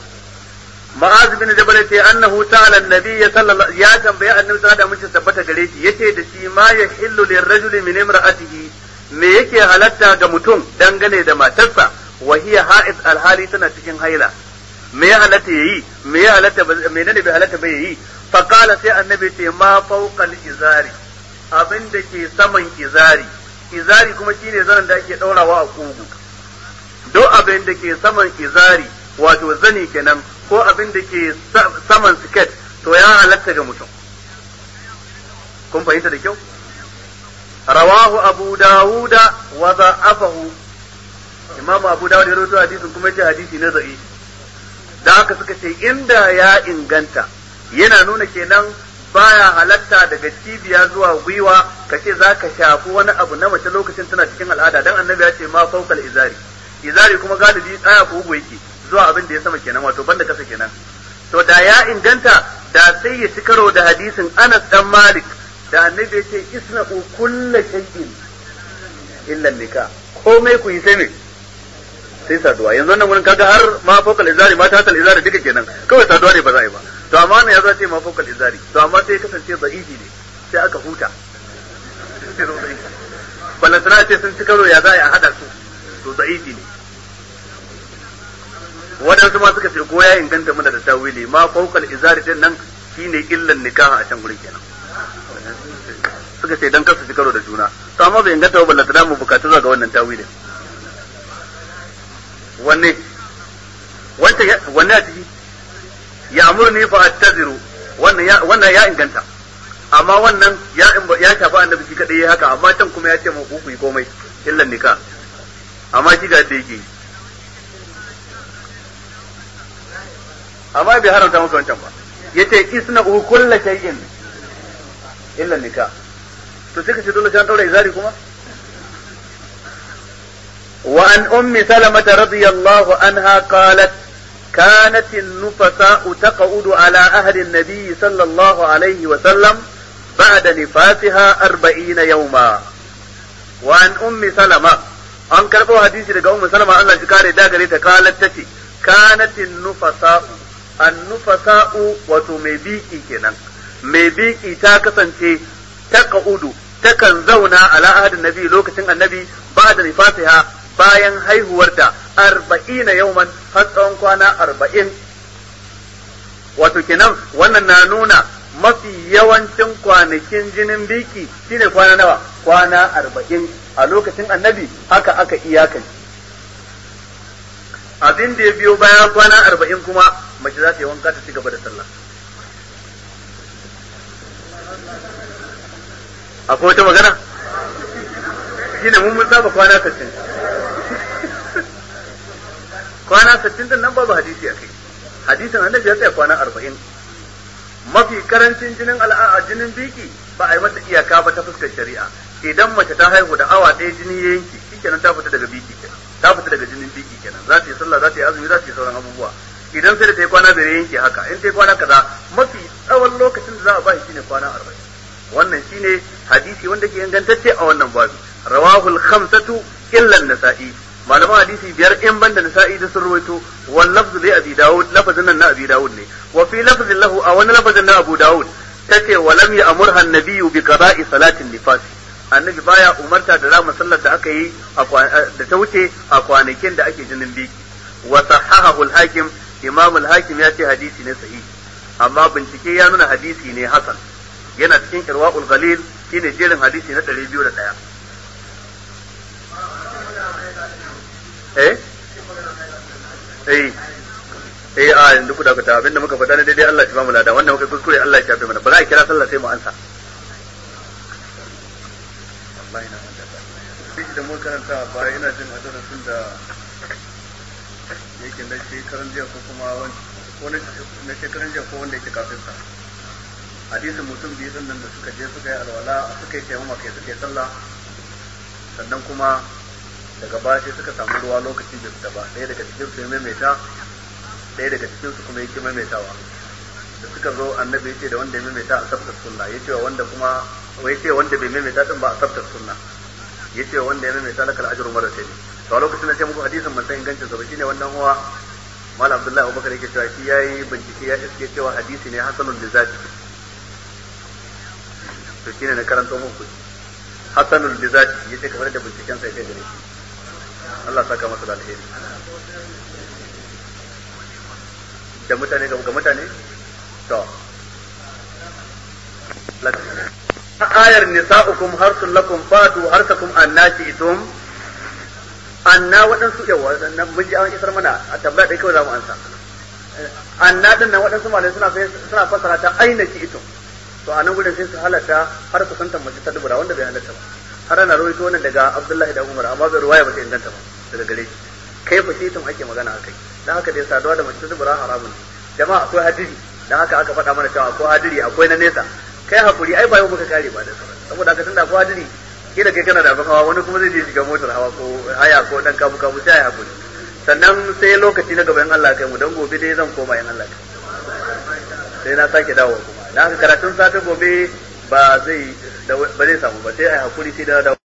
Ma'az bin Jabal ce annahu ta'ala annabi sallallahu ya tambaye annabi sallallahu alaihi wasallam tabbata gare shi yace da shi ma yahillu lirrajuli min imra'atihi me yake halatta ga mutum dangane da matarsa wa hiya ha'id alhali tana cikin haila me ya halatta yayi me ya halatta menene bai halatta bai yayi fa qala sai annabi ce ma fawqa izari abin da ke saman izari izari kuma shine zanen da ake daurawa a kugu duk abin da ke saman izari wato zani kenan ko abin da ke saman siket to ya halatta ga mutum kun fahimta da kyau رواه أبو داود وضعفه إمام أبو داود يروي حديث كما يجي حديثي نزعي da haka suka ce inda ya inganta yana nuna kenan baya halatta daga cibiya zuwa gwiwa ka ce za ka shafi wani abu na mace lokacin tana cikin al'ada dan annabi ya ce ma faukal izari izari kuma galibi tsaya ko ugu yake zuwa abin da ya sama kenan wato banda kasa kenan to da ya inganta da sai ya ci karo da hadisin Anas dan Malik da annabi ya ce isna'u kulla shay'in illa nika komai ku yi sai me sai saduwa yanzu nan wurin kaga har ma fokal izari ma tatal izari duka kenan kawai saduwa ne ba za a yi ba to amma ne yazo ce ma fokal izari to amma sai kasance da'ifi ne sai aka huta balantana ce sun ci karo ya za a hada su to da'ifi ne waɗansu ma suka ce ko ya inganta mana da tawili ma fokal izari din nan shine illan nikaha a can gurin kenan suka ce dan kasu ci karo da juna to amma bai inganta ba ballanta da mu bukatu zuwa ga wannan tawilin wanne wanda wanne a ciki ya amurni fa attaziru wannan ya wannan ya inganta amma wannan ya ya shafa annabi shi kadai haka amma can kuma ya ce mu ku yi komai illan nika amma shi ga da yake amma bai haramta maka wancan ba yace isna kullu shay'in illa nika to sai ka ce dole sai an daura izari kuma wa an ummi salamata radiyallahu anha qalat كانت النفساء تقعد على أهل النبي صلى الله عليه وسلم بعد نفاسها أربعين يوما وعن أم سلمة an karɓo hadisi daga ummu salama Allah shi kare da gare ta kalat tace kanatin nufasa'u an nufasa'u wato mai biki kenan mai biki ta kasance ta ka'udu takan zauna ala ahadin nabi lokacin annabi ba da nifasiha bayan haihuwarta arba'ina yauman har tsawon kwana arba'in wato kenan wannan na nuna mafi yawancin kwanakin jinin biki shine kwana nawa kwana arba'in a lokacin annabi haka aka iyakan abin da ya biyo bayan kwana arba'in kuma mace za ta yi wanka ta ci gaba da sallah akwai wata magana shine mun mun saba kwana sittin kwana sittin din nan babu hadisi a kai hadisin annabi ya tsaya kwana arba'in mafi karancin jinin al'a jinin biki ba a yi mata iyaka ba ta fuskar shari'a idan mace ta haihu da awa ɗaya jini ya yanki shikenan ta fita daga biki kenan ta fita daga jinin biki kenan za ta yi sallah za ta yi azumi za ta yi sauran abubuwa idan sai da ta yi kwana biyar yanki haka in ta yi kwana kaza mafi tsawon lokacin da za a ba shi shine kwana arba'in wannan shine hadisi wanda ke ingantacce a wannan babu rawahul khamsatu illa nasa'i malaman hadisi biyar in banda nisa'i da sun ruwaito wal lafzu li abi daud lafazin nan na abi daud ne wa fi lafzin lahu a wani lafazin na abu daud tace wa lam ya'murha an-nabiyyu bi qada'i salatin nifas annabi baya umarta da rama sallar da aka yi da ta wuce a kwanakin da ake jinin biki wa sahahahu al-hakim imam al-hakim ya ce hadisi ne sahihi amma bincike ya nuna hadisi ne hasan yana cikin irwaul ghalil shine jerin hadisi na 201 eh eh eh a yanzu ku dakata abinda muka faɗa ne daidai Allah ya ba mu lada wanda muka kuskure Allah ya shafe mana ba za a kira sallah sai mu ansa wallahi na duk da mun karanta ba ina jin hadisin da yake na shekaran jiya ko kuma wani na shekaran jiya ko wanda yake kafin sa hadisin mutum biyu din nan da suka je suka yi alwala suka yi taimama kai suka yi sallah sannan kuma daga baya sai suka samu ruwa lokaci da fita ba ɗaya daga cikin su ya maimaita ɗaya daga cikin su kuma yake maimaitawa da suka zo annabi ya ce da wanda ya maimaita a sabtar sunna ya ce wa wanda kuma ya ce wanda bai maimaita din ba a sabtar sunna ya ce wanda ya maimaita lakal ajru marratayn to a lokacin da sai muku hadisin ban san ingancin sa ba shine wannan huwa Malam Abdullahi Abubakar yake cewa shi yayi bincike ya iske cewa hadisi ne hasanul lizati to shine na karanto muku hasanul lizati yace kamar da binciken sa yake gare shi Allah saka masa da alheri da mutane ga mutane to ayar nisa'ukum harsun lakum fatu harsakum annati itum anna waɗansu yawa nan mun ji an isar mana a tabbata dai kawai za mu ansa anna din nan waɗansu malai suna suna fasara ta aina ki itum to a nan gurin sai su halatta har su santa mace ta dubura wanda bai halatta ba har ana rawaito wannan daga Abdullahi da Umar amma bai ruwaya ba ta inganta ba daga gare shi kai fa shi tun ake magana akai dan haka dai saduwa da mace ta dubura haramun jama'a akwai hadiri dan haka aka faɗa mana cewa akwai hadiri akwai na nesa kai hakuri ai ba yau muka kare ba da saboda haka tunda akwai hadiri kila kai kana da abin hawa wani kuma zai je shiga motar hawa ko haya ko dan kabu kabu sai ya hakuri sannan sai lokaci na gaban Allah kai mu dan gobe dai zan koma yan Allah kai sai na sake dawo kuma dan haka karatun safe gobe ba zai ba zai samu ba sai ai hakuri sai da dawo